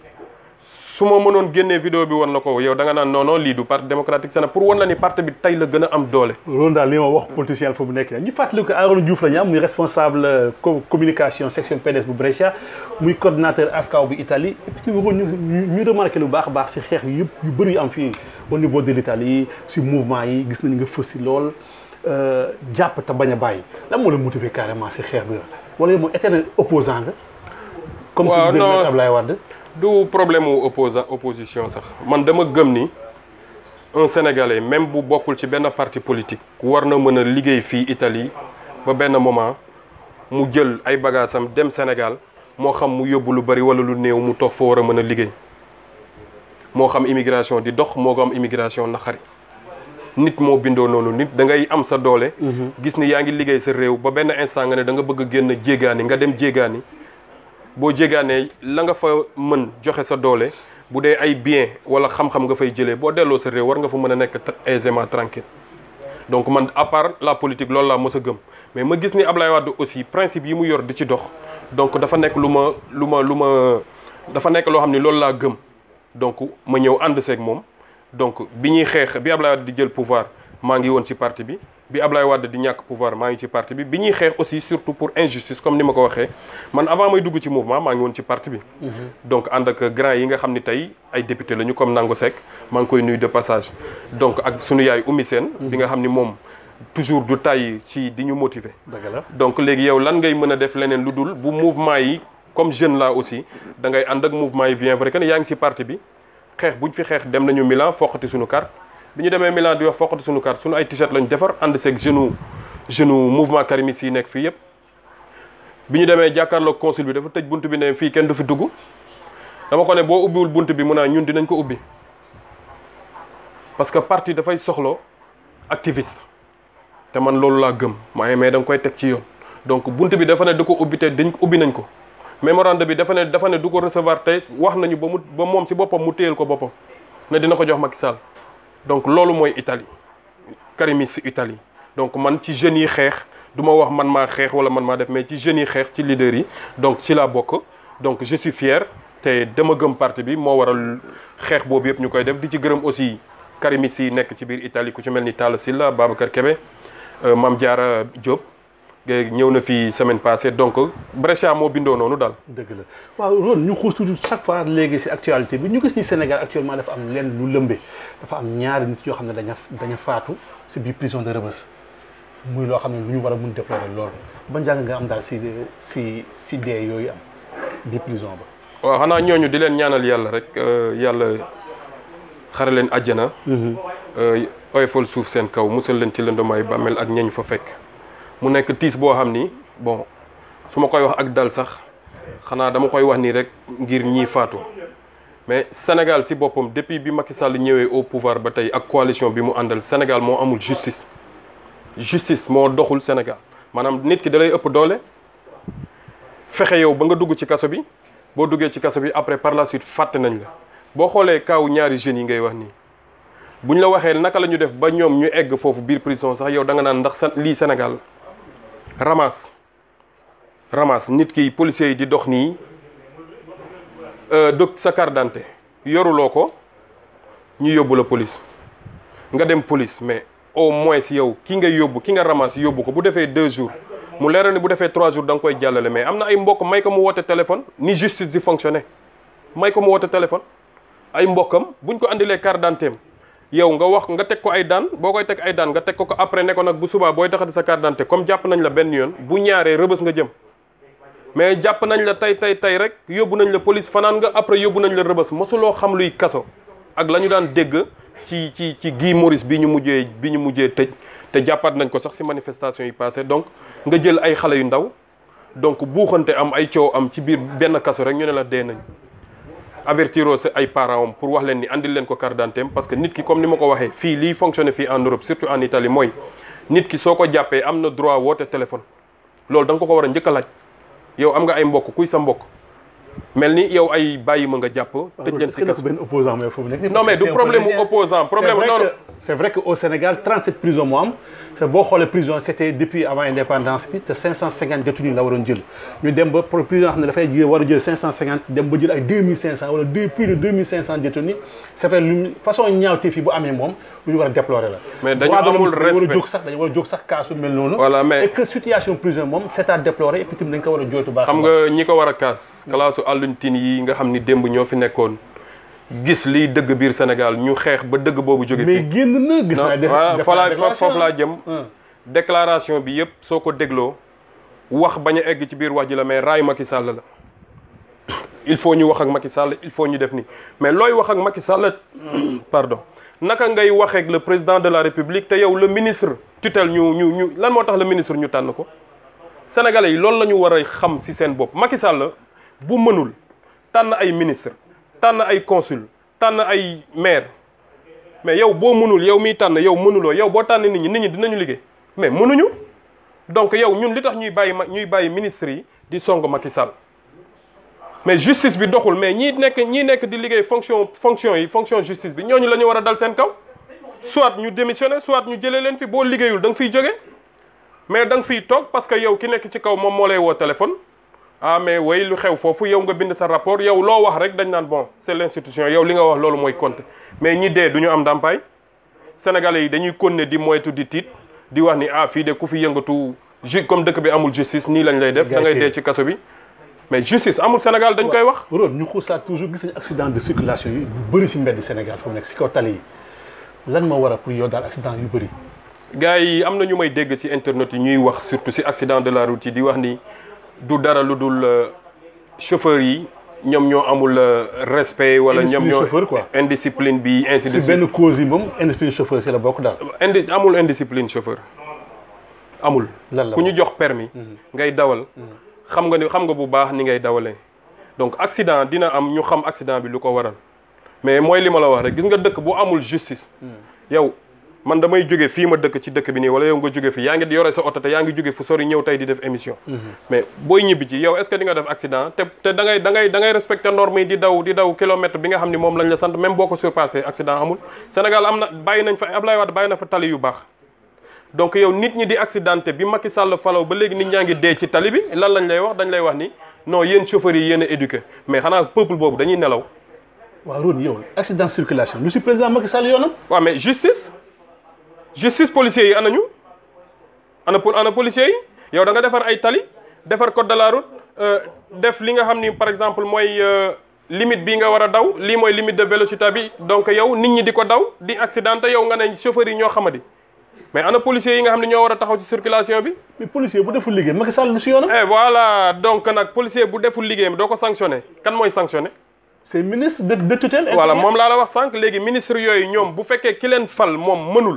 su ma mënoon génnee vidéo bi wan la ko yow da nga naan non non lii du parti démocratique Sénégal pour wan la ni parti bi tey la gën a am doole. loolu daal li ma wax politicien fa mu nekk ñu fàttali ko Arona Diouf la ñu am muy responsable euh, co- communication section PDS bu Brescia muy coordinateur ASCAW bu Italie et puis ñu ñu ñu remarqué lu baax a baax si xeex yu yëpp yu bëri yu am fii au niveau de l'Italie si mouvement yi gis nañu nga fës si lool euh, jàpp te bañ a bàyyi lan moo la motiver carrément si xeex bi wala yow moom éternel opposant nga comme Waaw, si non. Ablaye Wade du problème mu opposa opposition sax man dama gëm ni un sénégalais même bu bokkul ci benn parti politique war na mën a liggéey fii Italie ba benn moment mu jël ay bagaasam dem Sénégal moo xam mu yóbbu lu bari wala lu néew mu toog fa war a mën a liggéey moo xam immigration di dox moo xam immigration naqari nit moo bindoo noonu nit da ngay am sa doole. gis ni yaa ngi liggéey sa réew ba benn instant nga ne da nga bëgg a génn jéegaani nga dem jéegaani boo jéegaanee la nga fa mën joxe sa doole bu dee ay bien wala xam-xam nga fay jëlee boo delloo sa réew war nga fa mën a nekk aisément tranquille donc man à part la politique loolu laa mës a gëm mais ma gis ni Ablaye Wade aussi principe yi mu yor di ci dox donc dafa nekk lu ma lu ma lu ma dafa nekk loo xam ni loolu laa gëm donc ma ñëw ànd seeg moom donc bi ñuy xeex bi Ablaye Wade di jël pouvoir maa ngi woon ci parti bi bi Ablaye Wade di ñàkk pouvoir maa ngi ci parti bi bi ñuy xeex aussi surtout pour injustice comme ni ma ko waxee man avant may dugg ci mouvement maa ngi woon ci parti bi. donc ànd ak grand yi nga xam ni tey ay député lañu comme Nango Seck maa ngi koy nuyu de passage. donc ak sunu yaay Oumy Sène bi nga xam ni moom toujours du tàyyi ci di ñu motiver. dëgg la donc léegi yow lan ngay mën a def leneen lu dul bu mouvement yi comme jeune là aussi da ngay ànd ak mouvement yi bien vrai que ne yaa ngi ci parti bi xeex buñ fi xeex dem nañu Milan foqati suñu carte. bi ñu demee Milan di wax foqati suñu carte suñu ay t-shirt lañu defar ànd seeg jeune jeune mouvement karimis yi nekk fii yëpp bi ñu demee jàkkaarloog consul bi dafa tëj bunt bi ne fii kenn du fi dugg dama ko ne boo ubbiwul bunt bi mun naa ñun dinañ ko ubbi parce que parti dafay soxlo activiste te man loolu laa gëm maaye mais da nga koy teg ci yoon donc bunt bi dafa ne du ko ubbi te dañ ubbi nañ ko mémorandum bi dafa ne dafa ne du ko recevoir te wax nañu ba mu ba moom si boppam mu téyel ko boppam ne dina ko jox Macky Sall donc loolu mooy Italie karimis Italie donc man ci jeunes yi xeex du ma wax man maa xeex wala man maa def mais ci jeunes yi xeex ci leaders yi donc ci laa bokk donc je suis fier te dama gëm parti bi moo waral xeex boobu yëpp ñu koy def di ci gërëm aussi karimis yi nekk ci biir Italie ku ci mel ni Talla Sylla Babacar Kébé Mame Diarra Diop ñëw na fi semaine passée donc Brescia moo bindoo noonu daal. dëgg la waaw Ron ñu xuus tuuti chaque fois léegi si actualité bi ñu gis ni Sénégal actuellement dafa am leen lu lëmbe dafa am ñaari nit yoo xam ne daña daña faatu si biir prison de Rebeuss muy loo xam ne lu ñu war a mun déplorer loolu ba njàng nga am daal si si si dee yooyu am biir prison ba. waaw xanaa ñooñu di leen ñaanal yàlla rek yàlla xare leen àjjana. oyofal suuf seen kaw musal leen ci lëndamaayu bàmmeel ak ñañ fa fekk mu nekk tiis boo xam ni bon su ma koy wax ak dal sax xanaa dama koy wax nii rek ngir ñii faatu mais Sénégal si boppam depuis bi Macky Sall ñëwee au pouvoir ba tey ak coalition bi mu àndal Sénégal moo amul justice justice moo doxul Sénégal maanaam nit ki da lay ëpp doole fexe yow ba nga dugg ci kaso bi boo duggee ci kaso bi après par la suite fàtte nañ la boo xoolee kaaw ñaari jeunes yi ngay wax nii bu ñu la waxee naka la ñu def ba ñoom ñu egg foofu biir prison sax yow da nga naan ndax sa lii Sénégal ramasse ramasse nit ki policiers yi di dox nii dog sa carte d'identité yoruloo ko ñu yóbbu la police nga dem police mais au moins yow ki nga yóbbu ki nga ramasse yóbbu ko bu defee deux jours mu leeral ni bu defee trois jours da nga koy jàllale mais am na ay mbokk may ko mu woote téléphone ni justice di fonctionner may ko mu woote téléphone ay mbokkam buñ ko andilee carte d'identité yow nga wax nga teg ko ay daan boo koy teg ay daan nga teg ko ko après ne ko nag bu subaa booy taxati sa carte d'identité comme jàpp nañ la benn yoon bu ñaaree rëbës nga jëm mais jàpp nañ la tey tey tey rek yóbbu nañ la police fanaan nga après yóbbu nañ la rëbës mosuloo xam luy kaso ak la ñu daan dégg ci ci ci Guy Maurice bi ñu mujjee bi ñu mujjee tëj te jàppaat nañ ko sax ci manifestation yi passé donc nga jël ay xale yu ndaw donc buuxante am ay coow am ci biir benn kaso rek ñu ne la dee nañ avertiroo sa ay parents am pour wax leen ni andil leen ko carte d'identité parce que nit ki comme ni ma ko waxee fii liy fonctionner fii en Europe surtout en Italie mooy nit ki soo ko jàppee am na droit woote téléphone loolu da nga ko ko war a njëkk a laaj yow am nga ay mbokk kuy sa mbokk mel ni yow ay bàyyi ma nga jàpp tëj leen si kaso benn opposant mais foofu nekk non mais du problème mu opposant problème c'est non vrai que c'est vrai que au Sénégal 37 prisons moo am te boo xoolee prison c'était depuis avant indépendance bi te 550 détenus la waroon jël ñu dem ba pour prison xam ne dafay jël war a jël 550 dem ba jël ay 2500 wala deux plus de 2500 détenus c'est vrai lu façon ñaawteef yi bu amee moom lu ñu war a déplorer la. Mais dañu Droit de l'homme amul dañu war a respect. jóg sax dañu war a jóg sax kaasu mel noonu. Voilà, mais- et que situation prison moom c'est à déplorer et puis tamit dañ ko war a jooytu baax. xam nga ñi ko war a kaas kalaasu àlluntin yi nga xam ni démb ñoo fi nekkoon gis liy dëgg biir Sénégal ñu xeex ba dëgg boobu jóge mais fi génn na gis naa. def voilà def fa naa laa fa- foofu laa jëm Hum. déclaration bi yëpp soo ko dégloo wax bañ a egg ci biir wax ji la mais raay Macky Sall la il faut ñu wax ak Macky Sall il faut ñu def ni mais looy wax ak Macky Sall pardon naka ngay waxee ak le président de la République te yow le ministre tutelle ñu ñu ñu lan moo tax le ministre ñu tànn ko sénégalais yi loolu la ñu war a xam ci seen bopp Macky Sall bu mënul tànn ay ministre tànn ay consul tànn ay maire mais yow boo mënul yow miy tànn yow mënuloo yow boo tànn nit ñi nit ñi dinañu liggéey mais mënuñu donc yow ñun li tax ñuy bàyyi ma ñuy bàyyi ministre yi di song Macky Sall mais justice bi doxul mais ñii nekk ñii nekk di liggéey fonction fonction yi fonction justice bi ñooñu la ñu war a dal seen kaw soit ñu démissionner soit ñu jëlee leen fi boo liggéeyul da nga fiy jóge mais da nga fiy toog parce que yow ki nekk ci kaw moom moo lay woo téléphone ah mais way lu xew foofu yow nga bind sa rapport yow loo wax rek dañ naan bon c'est l'institution yow li nga wax loolu mooy compter mais ñi dee du ñu am ndàmpaay sénégalais yi dañuy continuer di moytu di tiit di wax ni ah fii de ku fi yëngatu ju comme dëkk bi amul justice nii lañ lay def da ngay dee ci kaso bi mais justice amul Sénégal dañ koy wax Rod ñu xuusaat toujours gis nañu accident de circulation yi yu bëri si mbedd Sénégal fu mu nekk si kaw tali yi lan moo war a pour yow daal accident yu bëri. gars yi am na ñu may dégg ci internet yi ñuy wax surtout ci accident de la route yi di wax ni du dara lu dul euh, chauffeur yi ñoom ñoo amul euh, respect wala ñoom Indiscipline ñoo chauffeur, quoi. indiscipline bi ainsi de si suite benn cause yi moom indiscipline chauffeur si la bokk daal. indi amul indiscipline chauffeur amul Lan la ku ñu jox permis ngay dawal xam nga ni xam nga bu baax ni ngay dawalee donc accident dina am ñu xam accident bi lu ko waral mais mooy li ma la wax rek gis nga dëkk bu amul justice yow man damay jóge fii ma dëkk ci dëkk bi nii wala yow nga jóge fi yaa ngi yore sa oto te yaa ngi jóge fu sori ñëw tey di def émission mais booy ñibbi ci yow est-ce que di nga def accident te te da ngay da ngay da ngay respecter normes yi di daw di daw kilomètre bi nga xam ni moom lañ la sant même boo ko surpassé accident amul Sénégal am na bàyyi nañ fa Ablaye Wade bàyyi na fa tali yu baax donc yow nit ñi di accidenté bi Macky Sall falaw ba léegi nit ñaa ngi dee ci tali bi lan lañ lay wax dañ lay wax ni non yéen chauffeurs yi yéen a éduqué mais xanaa peuple boobu dañuy nelaw waaw Rod yow accident de circulation lu si président Macky Sall yoonam. waaw mais justice justice policiers yi anañu ana pour ana policiers yi yow da nga defar ay tali defar code de la route euh, def li nga xam ni par exemple mooy euh, limite bii nga war a daw lii mooy limite de vélocité bi donc yow nit ñi di ko daw di accidenté yow nga ne chauffeurs yi ñoo xamadi mais ana policiers yi nga xam ne ñoo war a taxaw ci circulation bi mais policier bu deful liggéey Macky Sall lu si yoonam. et voilà donc nag policier bu deful liggéeyam doo ko sanctionné kan mooy sanctionné c'est ministre de de tutelle. voilà moom laa la wax sànq léegi ministre yooyu ñoom bu fekkee ki leen fal moom mënul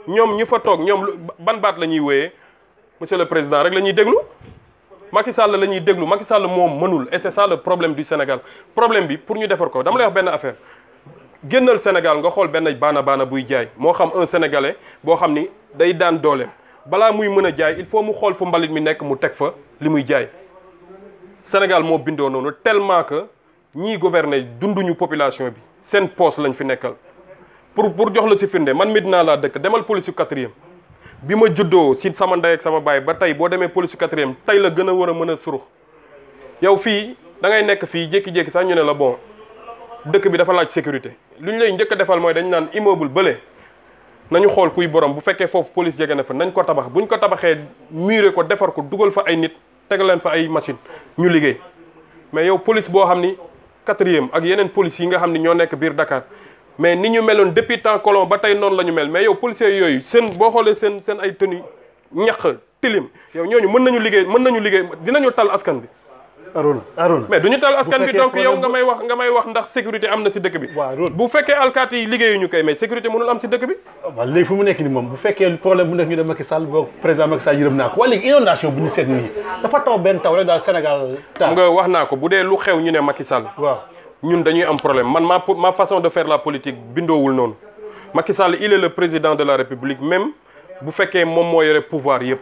ñoom ñu fa toog ñoom lu ban baat la ñuy wéyee monsieur le président rek la ñuy déglu Macky Sall la ñuy déglu Macky Sall moom mënul et c'est ça le problème du Sénégal problème bi pour ñu defar ko dama lay wax benn affaire génnal Sénégal nga xool benn baana baana buy jaay moo xam un sénégalais boo xam ni day daan dooleem balaa muy mën a jaay il faut mu xool fu mbalit mi nekk mu teg fa li muy jaay Sénégal moo bindoo noonu tellement que ñiy gouverner dunduñu population bi seen poste lañ fi nekkal pour pour jox la ci firnde man Medina laa dëkk demal police yu quatrième bi ma juddoo ci sama ndey ak sama baay ba tey boo demee police yu quatrième tey la gën a war a mën a surux yow fii da ngay nekk fii jékki-jékki sax ñu ne la bon dëkk bi dafa laaj sécurité lu ñu lay njëkk a defal mooy dañu naan immeuble bële nañu xool kuy borom bu fekkee foofu police jege na fa nañ ko tabax buñ ko tabaxee muré ko defar ko dugal fa ay nit tegal leen fa ay machine ñu liggéey mais yow police boo xam ni quatrième ak yeneen police yi nga xam ni ñoo nekk biir Dakar mais ni ñu meloon depuis temps colon ba tey noonu la ñu mel mais yow policiers yooyu seen boo xoolee seen seen ay tenue ñaq tilim yow ñooñu mën nañu liggéey mën nañu liggéey dinañu tal askan bi Arona Arona mais duñu tal askan bi fekkee donc yow problème nga may wax nga may wax ndax sécurité am na ci dëkk bi waaw loolu bu fekkee alkaati yi liggéeyuñu koy mais sécurité mënul am ci dëkk bi waaw léegi fu mu nekk ni moom bu fekkee problème bu nekk ñu dem Macky Sall boog président Macky Sall yërëm naa ko waaye léegi inondation bu ñu seet nii dafa taw benn taw rek daal Sénégal xam taal nga wax naa ko bu dee lu xew ñu ne Macky Sall waaw ñun dañuy am problème man ma ma façon de faire la politique bindoowul noonu Macky Sall il est le président de la République même bu fekkee moom moo yore pouvoir yëpp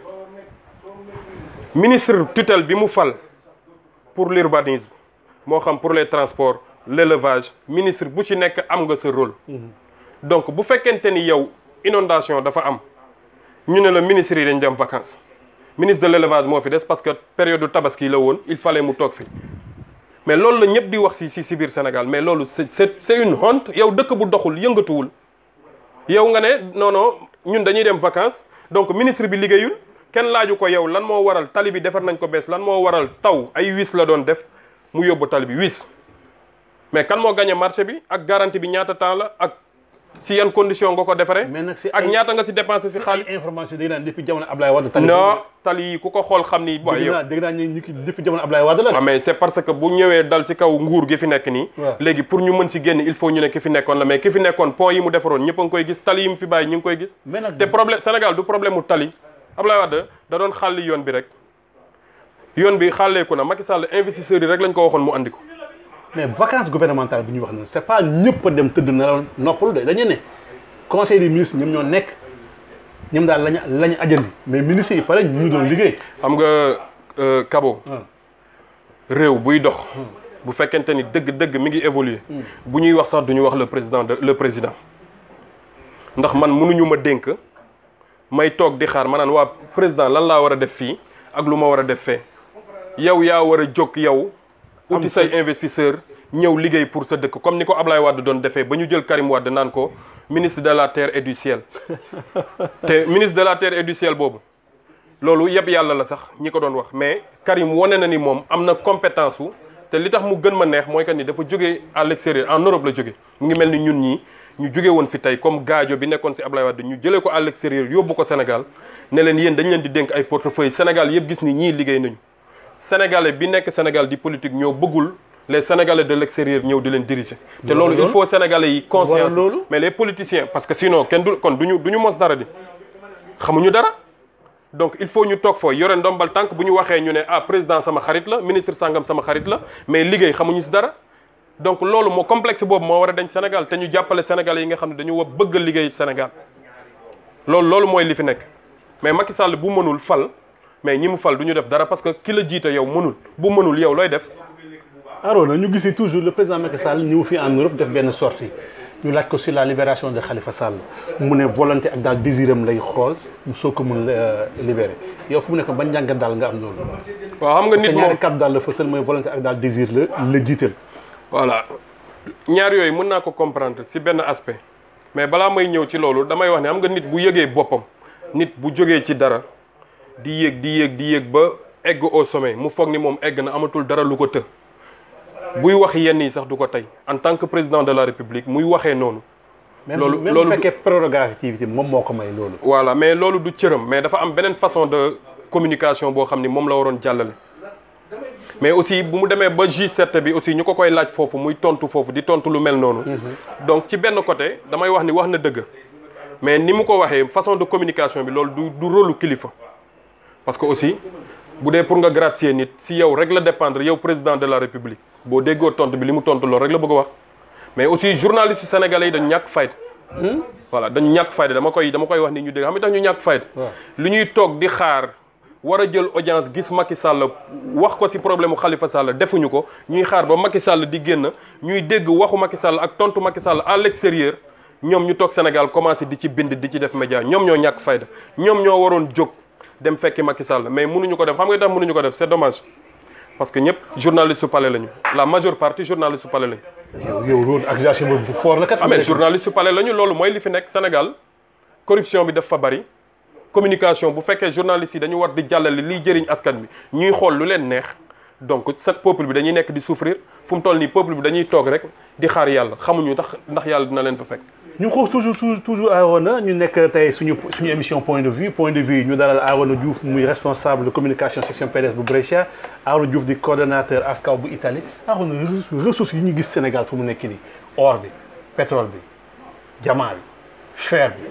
ministre tutelle bi mu fal pour l'urbanisme moo xam pour les transports l'élevage ministre bu ci nekk am nga sa rôle donc bu fekkente ni yow inondation dafa am ñu ne la ministre yi dañ dem vacances ministre de l'élevage moo fi des parce que période du tabaski la woon il fallait mu toog fi mais loolu la ñëpp di wax ci ci ci biir Sénégal mais loolu c'est c'est c'est une honte yow dëkk bu doxul yëngatuwul yow nga ne non non ñun dañuy dem vacances donc ministre bi liggéeyul kenn laaju ko yow lan moo waral tali bi defar nañ ko bees lan moo waral taw ay wis la doon def mu yóbbu tali bi wis mais kan moo gagné marché bi ak garantie bi ñaata temps la ak ci yan condition nga ko defaree. mais nag si ak ay- ñaata nga ci dépensé ci xaalis. ay information dégg naa depuis jamono Ablaye Wade tali non tali yi ku ko xool xam ni. waaye dégg yow naa dégg naa ñu ki depuis jamono Ablaye Wade la waaw mais c'est parce que bu ñëwee dal ci kaw nguur gi fi nekk nii. waaw. léegi pour ñu mën ci génn il faut ñu ne ki fi nekkoon la mais ki fi nekkoon pont yi mu defaroon ñëpp a ngi koy gis tali yi mu fi bàyyi ñu ngi koy gis. mais nag te problème Sénégal du problème mu tali Ablaye Wade da doon xàlli yoon bi rek yoon bi xàlleeku na Macky Sall investisseurs yi rek lañ ko waxoon mu andi ko. mais vacances gouvernementales bi ñuy wax noonu c'est pas ñëpp a dem tëdd na noppalu de dañu ne conseil des ministres ñoom ñoo nekk ñoom daal lañu lañu ajandi mais ministres yi pare ñu ñu doon liggéey xam nga euh, Kabo réew buy dox bu fekkente ni dëgg-dëgg mi ngi évoluer bu ñuy wax sax du ñu wax le président de le président ndax man mënuñu ma dénk may toog di xaar ma naan waa président lan laa war a def fii ak lu ma war a def fee yow yaa war a jóg yow uti say investisseur ñëw liggéey pour sa dëkk comme ni ko Ablaye Wade doon defee ba ñu jël Karim Wade naan ko ministre de la terre et du ciel te ministre de la terre et du ciel boobu loolu yëpp yàlla la sax ñi ko doon wax mais Karim wane na ni moom am na compétence wu te li tax mu gën ma neex mooy que ni dafa jógee à l'extérieur en Europe la jóge mu ngi mel ni ñun ñii ñu jóge woon fi tey comme gaajo bi nekkoon ci Ablaye Wade ñu jëlee ko à l'extérieur yóbbu ko Sénégal ne leen yéen dañ leen di dénk ay portefeuille Sénégal yëpp gis ni ñii liggéey nañu Sénégalais bi nekk Sénégal di politique ñoo bëggul les Sénégalais de l'extérieur ñëw di leen diriger te loolu il faut Sénégalais yi conscience loolu mais les politiciens parce que sinon kenn du kon duñu du ñu mos dara di xamuñu dara donc il faut ñu toog fooy yore ndombal tànk bu ñu waxee ñu ne ah président sama xarit la ministre sangam sama xarit la mais liggéey xamuñu ci dara donc loolu moo complexe boobu moo war a dañ Sénégal te ñu jàppale Sénégalais yi nga xam ne dañu war bëgg a liggéey Sénégal loolu loolu mooy li fi nekk mais Macky Sall bu mënul fal mais ñi mu fal du ñu def dara parce que ki la jiite yow mënul bu mënul yow looy def Arona ñu gis ni toujours le président Macky Sall ñëw fi en Europe def benn sortie ñu laaj ko sur la libération de Khalifa Sall mu ne volonté ak daal désiram lay xool mu soo ko mun libérer yow fu mu nekk ban njàngat daal nga am loolu. waaw xam nga te nit moom ñaari kàddu daal la fësal mooy volonté ak daal désir la la jiital. voilà ñaar yooyu mën naa ko comprendre ci benn aspect mais balaa may ñëw ci loolu damay wax ne xam nga nit bu yëgee boppam nit bu jógee ci dara di yéeg di yéeg di yéeg ba egg au sommet mu foog ni moom egg na amatul dara lu ko të buy wax yenn yi sax du ko tey en tant que président de la république muy waxee noonu même loolu- même loolu bu du- fekkee prérogative moom moo ko may loolu. voilà mais loolu du cëram mais dafa am beneen façon de communication boo xam ni moom la waroon jàllale mais aussi bu mu demee ba G7 bi aussi ñu ko koy laaj foofu muy tontu foofu di tontu lu mel noonu donc ci benn côté damay wax ni wax na dëgg mais ni mu ko waxee façon de communication bi loolu du du rôle kilifa parce que aussi bu dee pour nga gracier nit si yow rek la dépendre yow président de la république boo déggoo tontu bi li mu tontu loolu rek la bëgg a wax mais aussi journaliste yu sénégalais yi dañu ñàkk fayda voilà dañu ñàkk fayda dama koy dama koy wax ni ñu dégg xam nga tax ñu ñàkk fayda lu ñuy toog di xaar war a jël audience gis Macky Sall wax ko ci problème mu Khalifa Sall defuñu ko ñuy xaar ba Macky Sall di génn ñuy dégg waxu Macky Sall ak tontu Macky Sall à l'extérieur ñoom ñu toog Sénégal commencé di ci bind di ci def média ñoom ñoo ñàkk fayda ñoom ñoo waroon jóg dem fekki Macky Sall mais mënuñu ko def xam nga tax mënuñu ko def c'est dommage parce que ñëpp journaliste su palais lañu la majeure partie journaliste su palais lañu. yow yow loolu accusation boobu fort la kat. ah mais journaliste su palais lañu loolu mooy li fi nekk Sénégal corruption bi daf fa bari. communication bu fekkee journalistes yi dañu war di jàllale liy jëriñ askan bi ñuy xool lu leen neex donc cette peuple bi dañuy nekk di souffrir fu mu toll nii peuple bi dañuy toog rek di xaar yàlla xamuñu tax ndax yàlla dina leen fa fekk. ñu xool toujours toujours toujours Arona ñu nekk tey suñu suñu émission point de vue point de vue ñu dalal Arona Diouf muy responsable de communication section PDS bu Brescia Arona Diouf di coordonnateur ASCAW bu Italie Arona ressources yi ñu gis Sénégal fu mu nekk nii or bi pétrole bi diamant bi fer bi.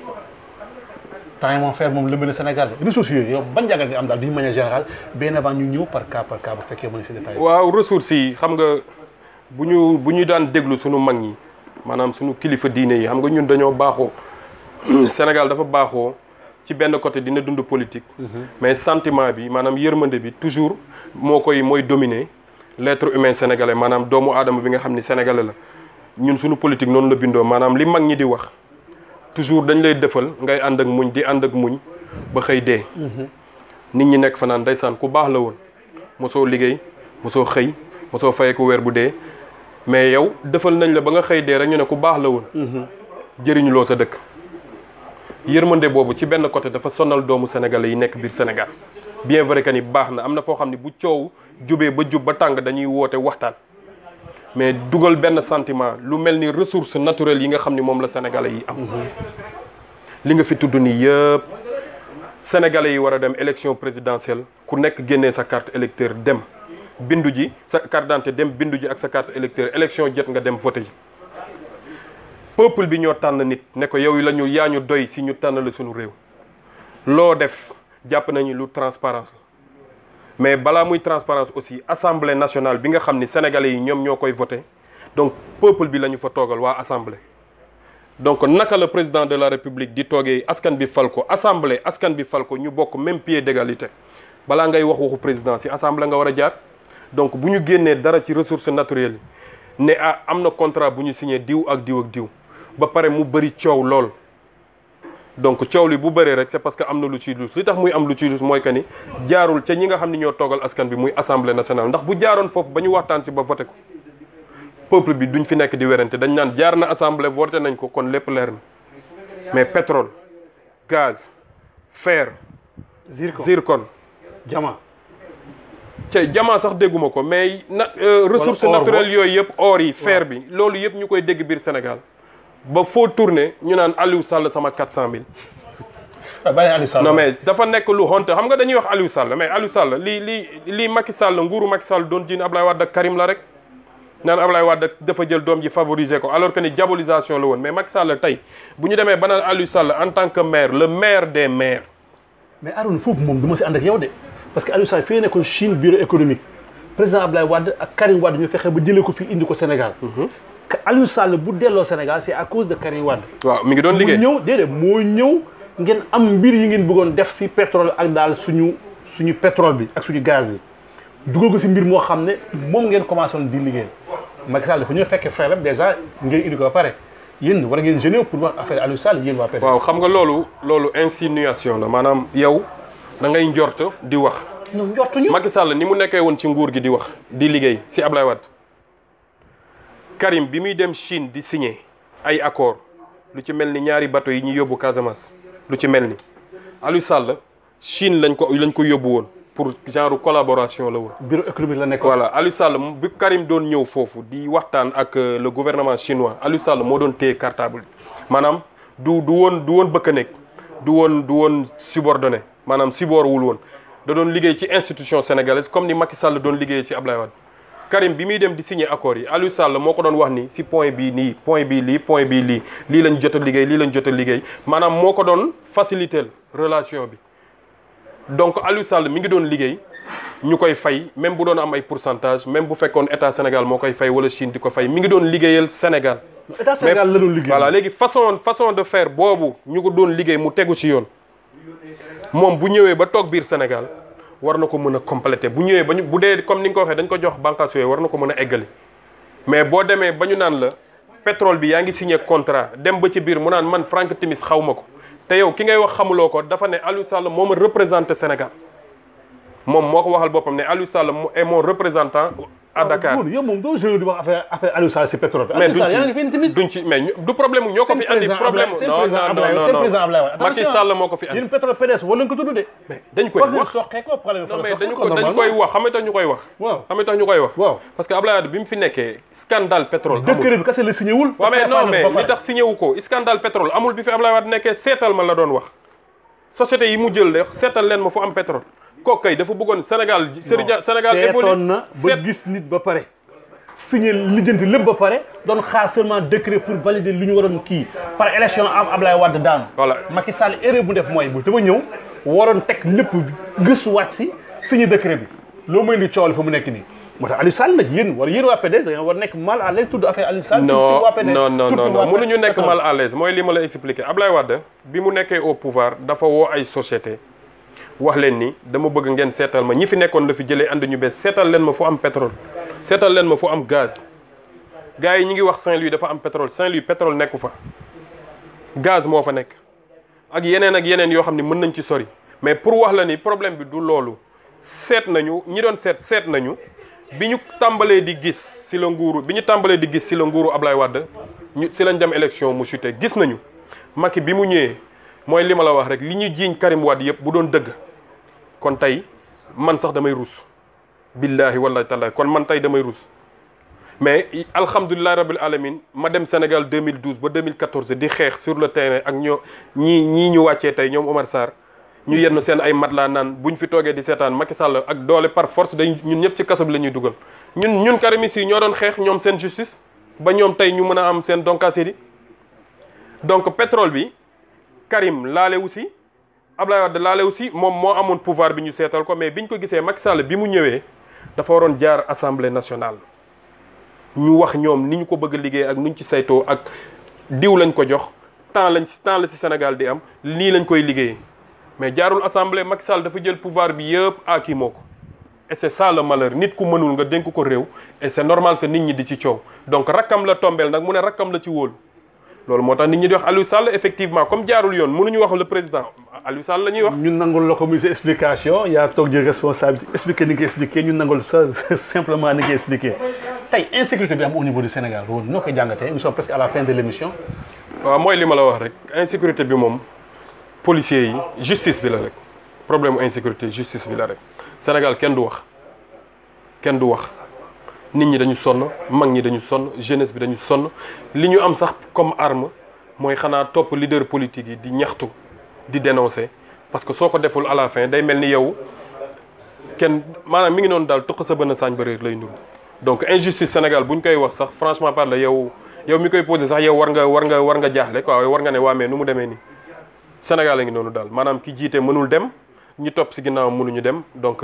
temps yi moom fer moom lëmbale Sénégal ressources yooyu yow ban jàngat nga am daal d'une manière générale bien avant ñu ñëw par cas par cas bu fekkee mën si détail waaw ressources yi xam nga bu ñu bu ñu daan déglu suñu mag ñi maanaam suñu kilifa diine yi xam nga ñun dañoo baaxoo Sénégal dafa baaxoo ci benn côté dina dund politique mais sentiment bi maanaam yërmande bi toujours moo koy mooy dominer l'être humain sénégalais maanaam doomu aadama bi nga xam ni sénégalais la ñun suñu politique noonu la bindoo maanaam li mag ñi di wax toujours dañ lay defal ngay ànd ak muñ di ànd ak muñ ba xëy dee nit ñi nekk fa naan ndeysaan ku baax la woon mosoo liggéey mosoo xëy mosoo fayee ko weer bu dee mais yow defal nañ la ba nga xëy dee rek ñu ne ku baax la woon jëriñuloo sa dëkk yërmande boobu ci benn côté dafa sonal doomu sénégalais yi nekk biir Sénégal bien vrai que ni baax na am na foo xam ne bu coow jubee ba jub ba tàng dañuy woote waxtaan mais dugal benn sentiment lu mel ni ressources naturelles yi nga xam ni moom la sénégalais yi am li nga fi tudd nii yëpp sénégalais yi war a dem élection présidentielle ku nekk génnee sa carte électeur dem bindu ji sa carte d'identité dem bindu ji ak sa carte électeur élection jot nga dem voté ji peuple bi ñoo tànn nit ne ko yow la ñu yaa ñu doy si ñu tànn la suñu réew loo def jàpp nañu lu transparence mais balaa muy transparence aussi assemblée nationale bi nga xam ni sénégalais yi ñoom ñoo koy voté donc peuple bi la ñu fa toogal waa assemblée. donc naka la président de la république di toogee askan bi fal ko assemblée askan bi fal ko ñu bokk même pied d'égalité balaa ngay wax waxu président ci assemblée nga war a jaar donc bu ñu génnee dara ci ressources naturelles yi ne ah am na contrat bu ñu signé diw ak diw ak diw ba pare mu bëri coow lool. donc coow li bu bëree rek c'est parce que am na lu ciy dus li tax muy am lu ciy dus mooy que ni jaarul ca ñi nga xam ni ñoo toogal askan bi muy assemblée nationale ndax bu jaaroon foofu ba ñu waxtaan ci ba voté ko peuple bi duñ fi nekk di werante dañ naan jaar na assemblée voté nañ ko kon lépp leer na mais pétrole gaz fer zircon zircon diamant ca jamaa sax dégguma ko mais na ressources or naturelles yooyu yëpp or yi fer bi loolu yëpp ñu koy dégg biir Sénégal ba foo tourné ñu naan Aliou Sall sama 400000. bàyyi Aliou Sall non mais dafa nekk lu honte xam nga dañuy wax Aliou Sall mais Aliou Sall lii lii lii Macky Sall nguuru Macky Sall doon jiin Ablaye Wade ak Karim la rek naan Ablaye Wade dafa jël doom ji favoriser ko alors que ni diabolisation la woon mais Macky Sall tey bu ñu demee ba naan Aliou Sall en tant que maire le maire des maires. mais Arouna foofu moom du ma si ànd ak yow de parce que Aliou Sall fii nekkoon Chine bureau économique président Ablaye Wade ak Karim Wade ñu fexe ba jëlee ko fii indi ko Sénégal. Aliou Sall bu delloo Sénégal c'est à cause de Karim Wade. waaw mi ngi doon liggéey mu ñëw déedéet moo ñëw ngeen am mbir yi ngeen bëggoon def si pétrole ak daal suñu suñu pétrole bi ak suñu gaz bi dugal ko si mbir moo xam ne moom ngeen commencé woon di liggéey Macky Sall dafa ñëw fekkee frère am déjà ngeen indi ko ba pare yéen war ngeen génne pour wax affaire Aliou Sall yéen waa PDS. waaw xam nga loolu loolu insinuation la maanaam yow da ngay njort di wax. ñoom njortuñu. Macky Sall ni mu nekkee woon ci nguur gi di wax di liggéey si Ablaye Wade Karim bi muy dem Chine di signer ay accord lu ci mel ni ñaari bateau yi ñu yóbbu Casamance lu ci mel ni Aliou Sall Chine lañ ko lañ ko yóbbu woon pour genre collaboration la woon. bureau économique la nekk. voilà Aliou Sall bi Karim doon ñëw foofu di waxtaan ak le gouvernement chinois Aliou Sall moo doon téye cartable bi maanaam du du woon du woon bëkk nekk du woon du woon subordonné maanaam subor wul woon da doon liggéey ci institution sénégalaise comme ni Macky Sall doon liggéeyee ci Ablaye Wade Karim bi muy dem di signer accord yi Aliou Sall moo ko doon wax ni si point bii nii point bii lii point bii lii lii lañ jot a liggéey lii lañ jot a liggéey maanaam moo ko doon faciliter relation bi donc Aliou Sall mi ngi doon liggéey ñu koy fay même bu doon am ay pourcentage même bu fekkoon état Sénégal moo koy fay wala Chine di ko fay mi ngi doon liggéeyal Sénégal. état Sénégal la doon liggéey voilà léegi façon façon de faire boobu ñu ko doon liggéey mu tegu ci yoon moom bu ñëwee ba toog biir Sénégal war na ko mën a compléter bu ñëwee ba ñu bu dee comme ni nga ko waxee dañ ko jox bànqaas yooyu war na ko mën a eggali mais boo demee ba ñu naan la pétrole bi yaa ngi signé contrat dem ba ci biir mu naan man Franck Timis xaw ma ko te yow ki ngay wax xamuloo ko dafa ne Aliou Sall moo ma représenté Sénégal moom moo ko waxal boppam ne Aliou Sall est mon représentant à Dakar. yow moom doo joué di wax affaire affaire Aliou Sall si pétrole bi. mais Aliou Sall yaa ngi fi indi tamit. duñ ci mais du problème ñoo ko fi andi problème non non non seen président Ablaye Wade Macky Sall moo ko fi andi yéen pétrole PDS wala nga ko tudd de. mais dañ koy war nañ wax soqee ko problème non mais dañu ko dañ koy wax xam nga tax ñu koy wax waaw xam nga tax ñu koy wax waaw parce que Ablaye Wade bi mu fi nekkee scandale pétrole amul décret bi kese la signé wul. waaw mais non mais li tax signé wu ko scandale pétrole amul bi fi Ablaye Wade nekkee seetal ma la doon wax société yi mu jël de seetal leen ma fu am pétrole kooku kay dafa bëggoon Sénégal Sénégal Sénégal évolue seetoon na ba gis nit ba pare signé lijjanti lépp ba pare doon xaar seulement décret pour valider li ñu waroon kii par élection am Ablaye Wade daanu. Voilà. Macky Sall erreur bu def mooy bu dama ñëw waroon teg lépp gëstuwaat si signé décret bi loo may indi coow li fa mu nekk nii. moo tax Aliou Sall nag yéen war yéen waa PDS da ngeen war nekk mal à l'aise tudd affaire Aliou Sall. non tudd waa PDS non non tudd non waa non mënuñu nekk pétrole. mal à l'aise mooy li ma la expliqué Ablaye Wade bi mu nekkee au pouvoir dafa woo ay société wax leen ni dama bëgg ngeen seetal ma ñi fi nekkoon la fi jëlee ànd ñu bees seetal leen ma fu am pétrole seetal leen ma fu am gaz gars yi ñi ngi wax Saint-Louis dafa am pétrole Saint-Louis pétrole nekku fa gaz moo fa nekk ak yeneen ak yeneen yoo xam ne mën nañ ci sori mais pour wax la ni problème bi du loolu seet nañu ñi doon seet seet nañu bi ñu tàmbalee di gis si la nguuru bi ñu tàmbalee di gis si la nguuru Ablaye Wade ñu si lañ dem élection mu chuté gis nañu Macky bi mu ñëwee mooy li ma la wax rek li ñu jiiñ Karim Wade yëpp bu doon dëgg kon tey man sax damay rus billahi wallahi taala kon man tey damay rus mais alhamdulilah rabil alamin ma dem Sénégal 2012 ba 2014 di xeex sur le terrain ak ñoo ñii ñii ñu wàccee tey ñoom Omar Sarr ñu yenn seen ay matelas naan buñ fi toogee di seetaan Macky Sall ak doole par force dañ ñun ñëpp ci kaso bi la ñuy dugal ñun ñun karimis yi ñoo doon xeex ñoom seen justice ba ñoom tey ñu mën a am seen doncacité donc pétrole bi Karim laale aussi Ablaye Wade laale aussi moom moo amoon pouvoir bi ñu seetal ko mais biñ ko gisee Macky Sall bi mu ñëwee dafa waroon jaar assemblée nationale ñu wax ñoom ni ñu ko bëgg a liggéey ak nuñ ci saytoo ak diw lañ ko jox temps lañ si temps la ci Sénégal di am lii lañ koy liggéeyee mais jaarul assemblée Macky Sall dafa jël pouvoir bi yëpp aki moo ko et c'est ça le malheur nit ku mënul nga dénk ko réew et c'est normal que nit ñi di ci coow donc rakkam la tombeel nag mu ne rakkam la ci wóolu loolu moo tax nit ñi di wax Aliou Sall effectivement comme jaarul yoon mënuñu wax le président Aliou Sall la ñuy wax. ñun nangul la ko muy sa explication yaa toog jël responsabilité expliquer ni nga expliqué ñun nangul sa simplement ni nga expliqué tey insécurité bi am au niveau du Sénégal loolu noo koy jàngatee nous sommes presque à la fin de l'émission waaw mooy li ma la wax rek insécurité bi moom policiers yi justice bi la rek problème insécurité justice bi la rek Sénégal kenn du wax kenn du wax nit ñi dañu sonn mag ñi dañu sonn jeunesse bi dañu sonn li ñu am sax comme arme mooy xanaa topp leader politique yi di ñaxtu di dénoncer parce que soo ko deful à la fin day mel ni yow kenn maanaam mi ngi noonu daal tuq sa bën saañ ba réer lay ndur donc injustice Sénégal bu ñu koy wax sax franchement parle yow yow mi koy posé sax yow war nga war nga war nga jaaxle quoi war nga ne waa mais nu mu demee nii Sénégal a ngi noonu daal maanaam ki jiite mënul dem ñi topp si ginnaaw mënuñu dem donc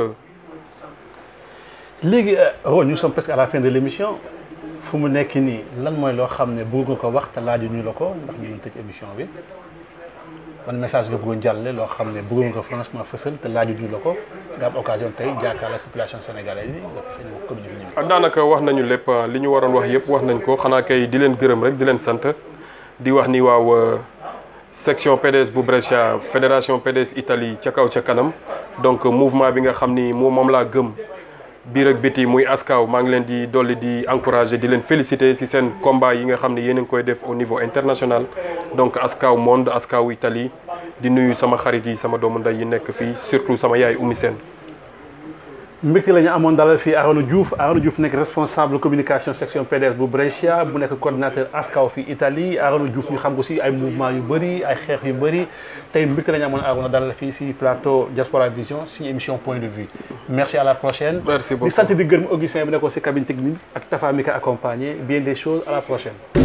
léegi Ron nous sommes presque à la fin de l'émission fu mu nekk nii lan mooy loo xam ne bëgg nga ko wax te laaju ñu la ko ndax ñu ngi tëj émission bi ban message nga bëggoon jàllale loo xam ne bëgg nga ko franchement fësal te laaju ñu la ko nga am occasion tey jàkkaarloo ak population sénégalaise yi nga fi seen communiqué ñu ah daanaka wax nañu lépp li ñu waroon wax yëpp wax nañ ko xanaa kay di leen gërëm rek di leen sant di wax ni waaw section PDS bu Brescia fédération PDS Italie ca kaw ca kanam donc mouvement bi nga xam ni moom moom laa gëm biir ak biti muy askaw maa ngi leen di dolli di encourager di leen féliciter ci seen combat yi nga xam ne yéen a ngi koy def au niveau international donc askaw monde askaw Italie di nuyu sama xarit yi sama doomu ndey yi nekk fii surtout sama yaay Oumy Sène mbégte la ñu amoon dalal fii Arona Diouf Arona Diouf nekk responsable communication section PDS bu Brescia bu nekk coordinateur ASCAW fii Italie Arona Diouf ñu xam ko si ay mouvement yu bëri ay xeex yu bëri tey mbégte la ñu amoon Arona dalal fii si plateau Diaspora Vision suñu émission point de vue merci à la prochaine Merci beaucoup. di sant di gërëm Augustin bi nekkoon si cabine technique ak Tafa mi ko accompagné bien des choses à la prochaine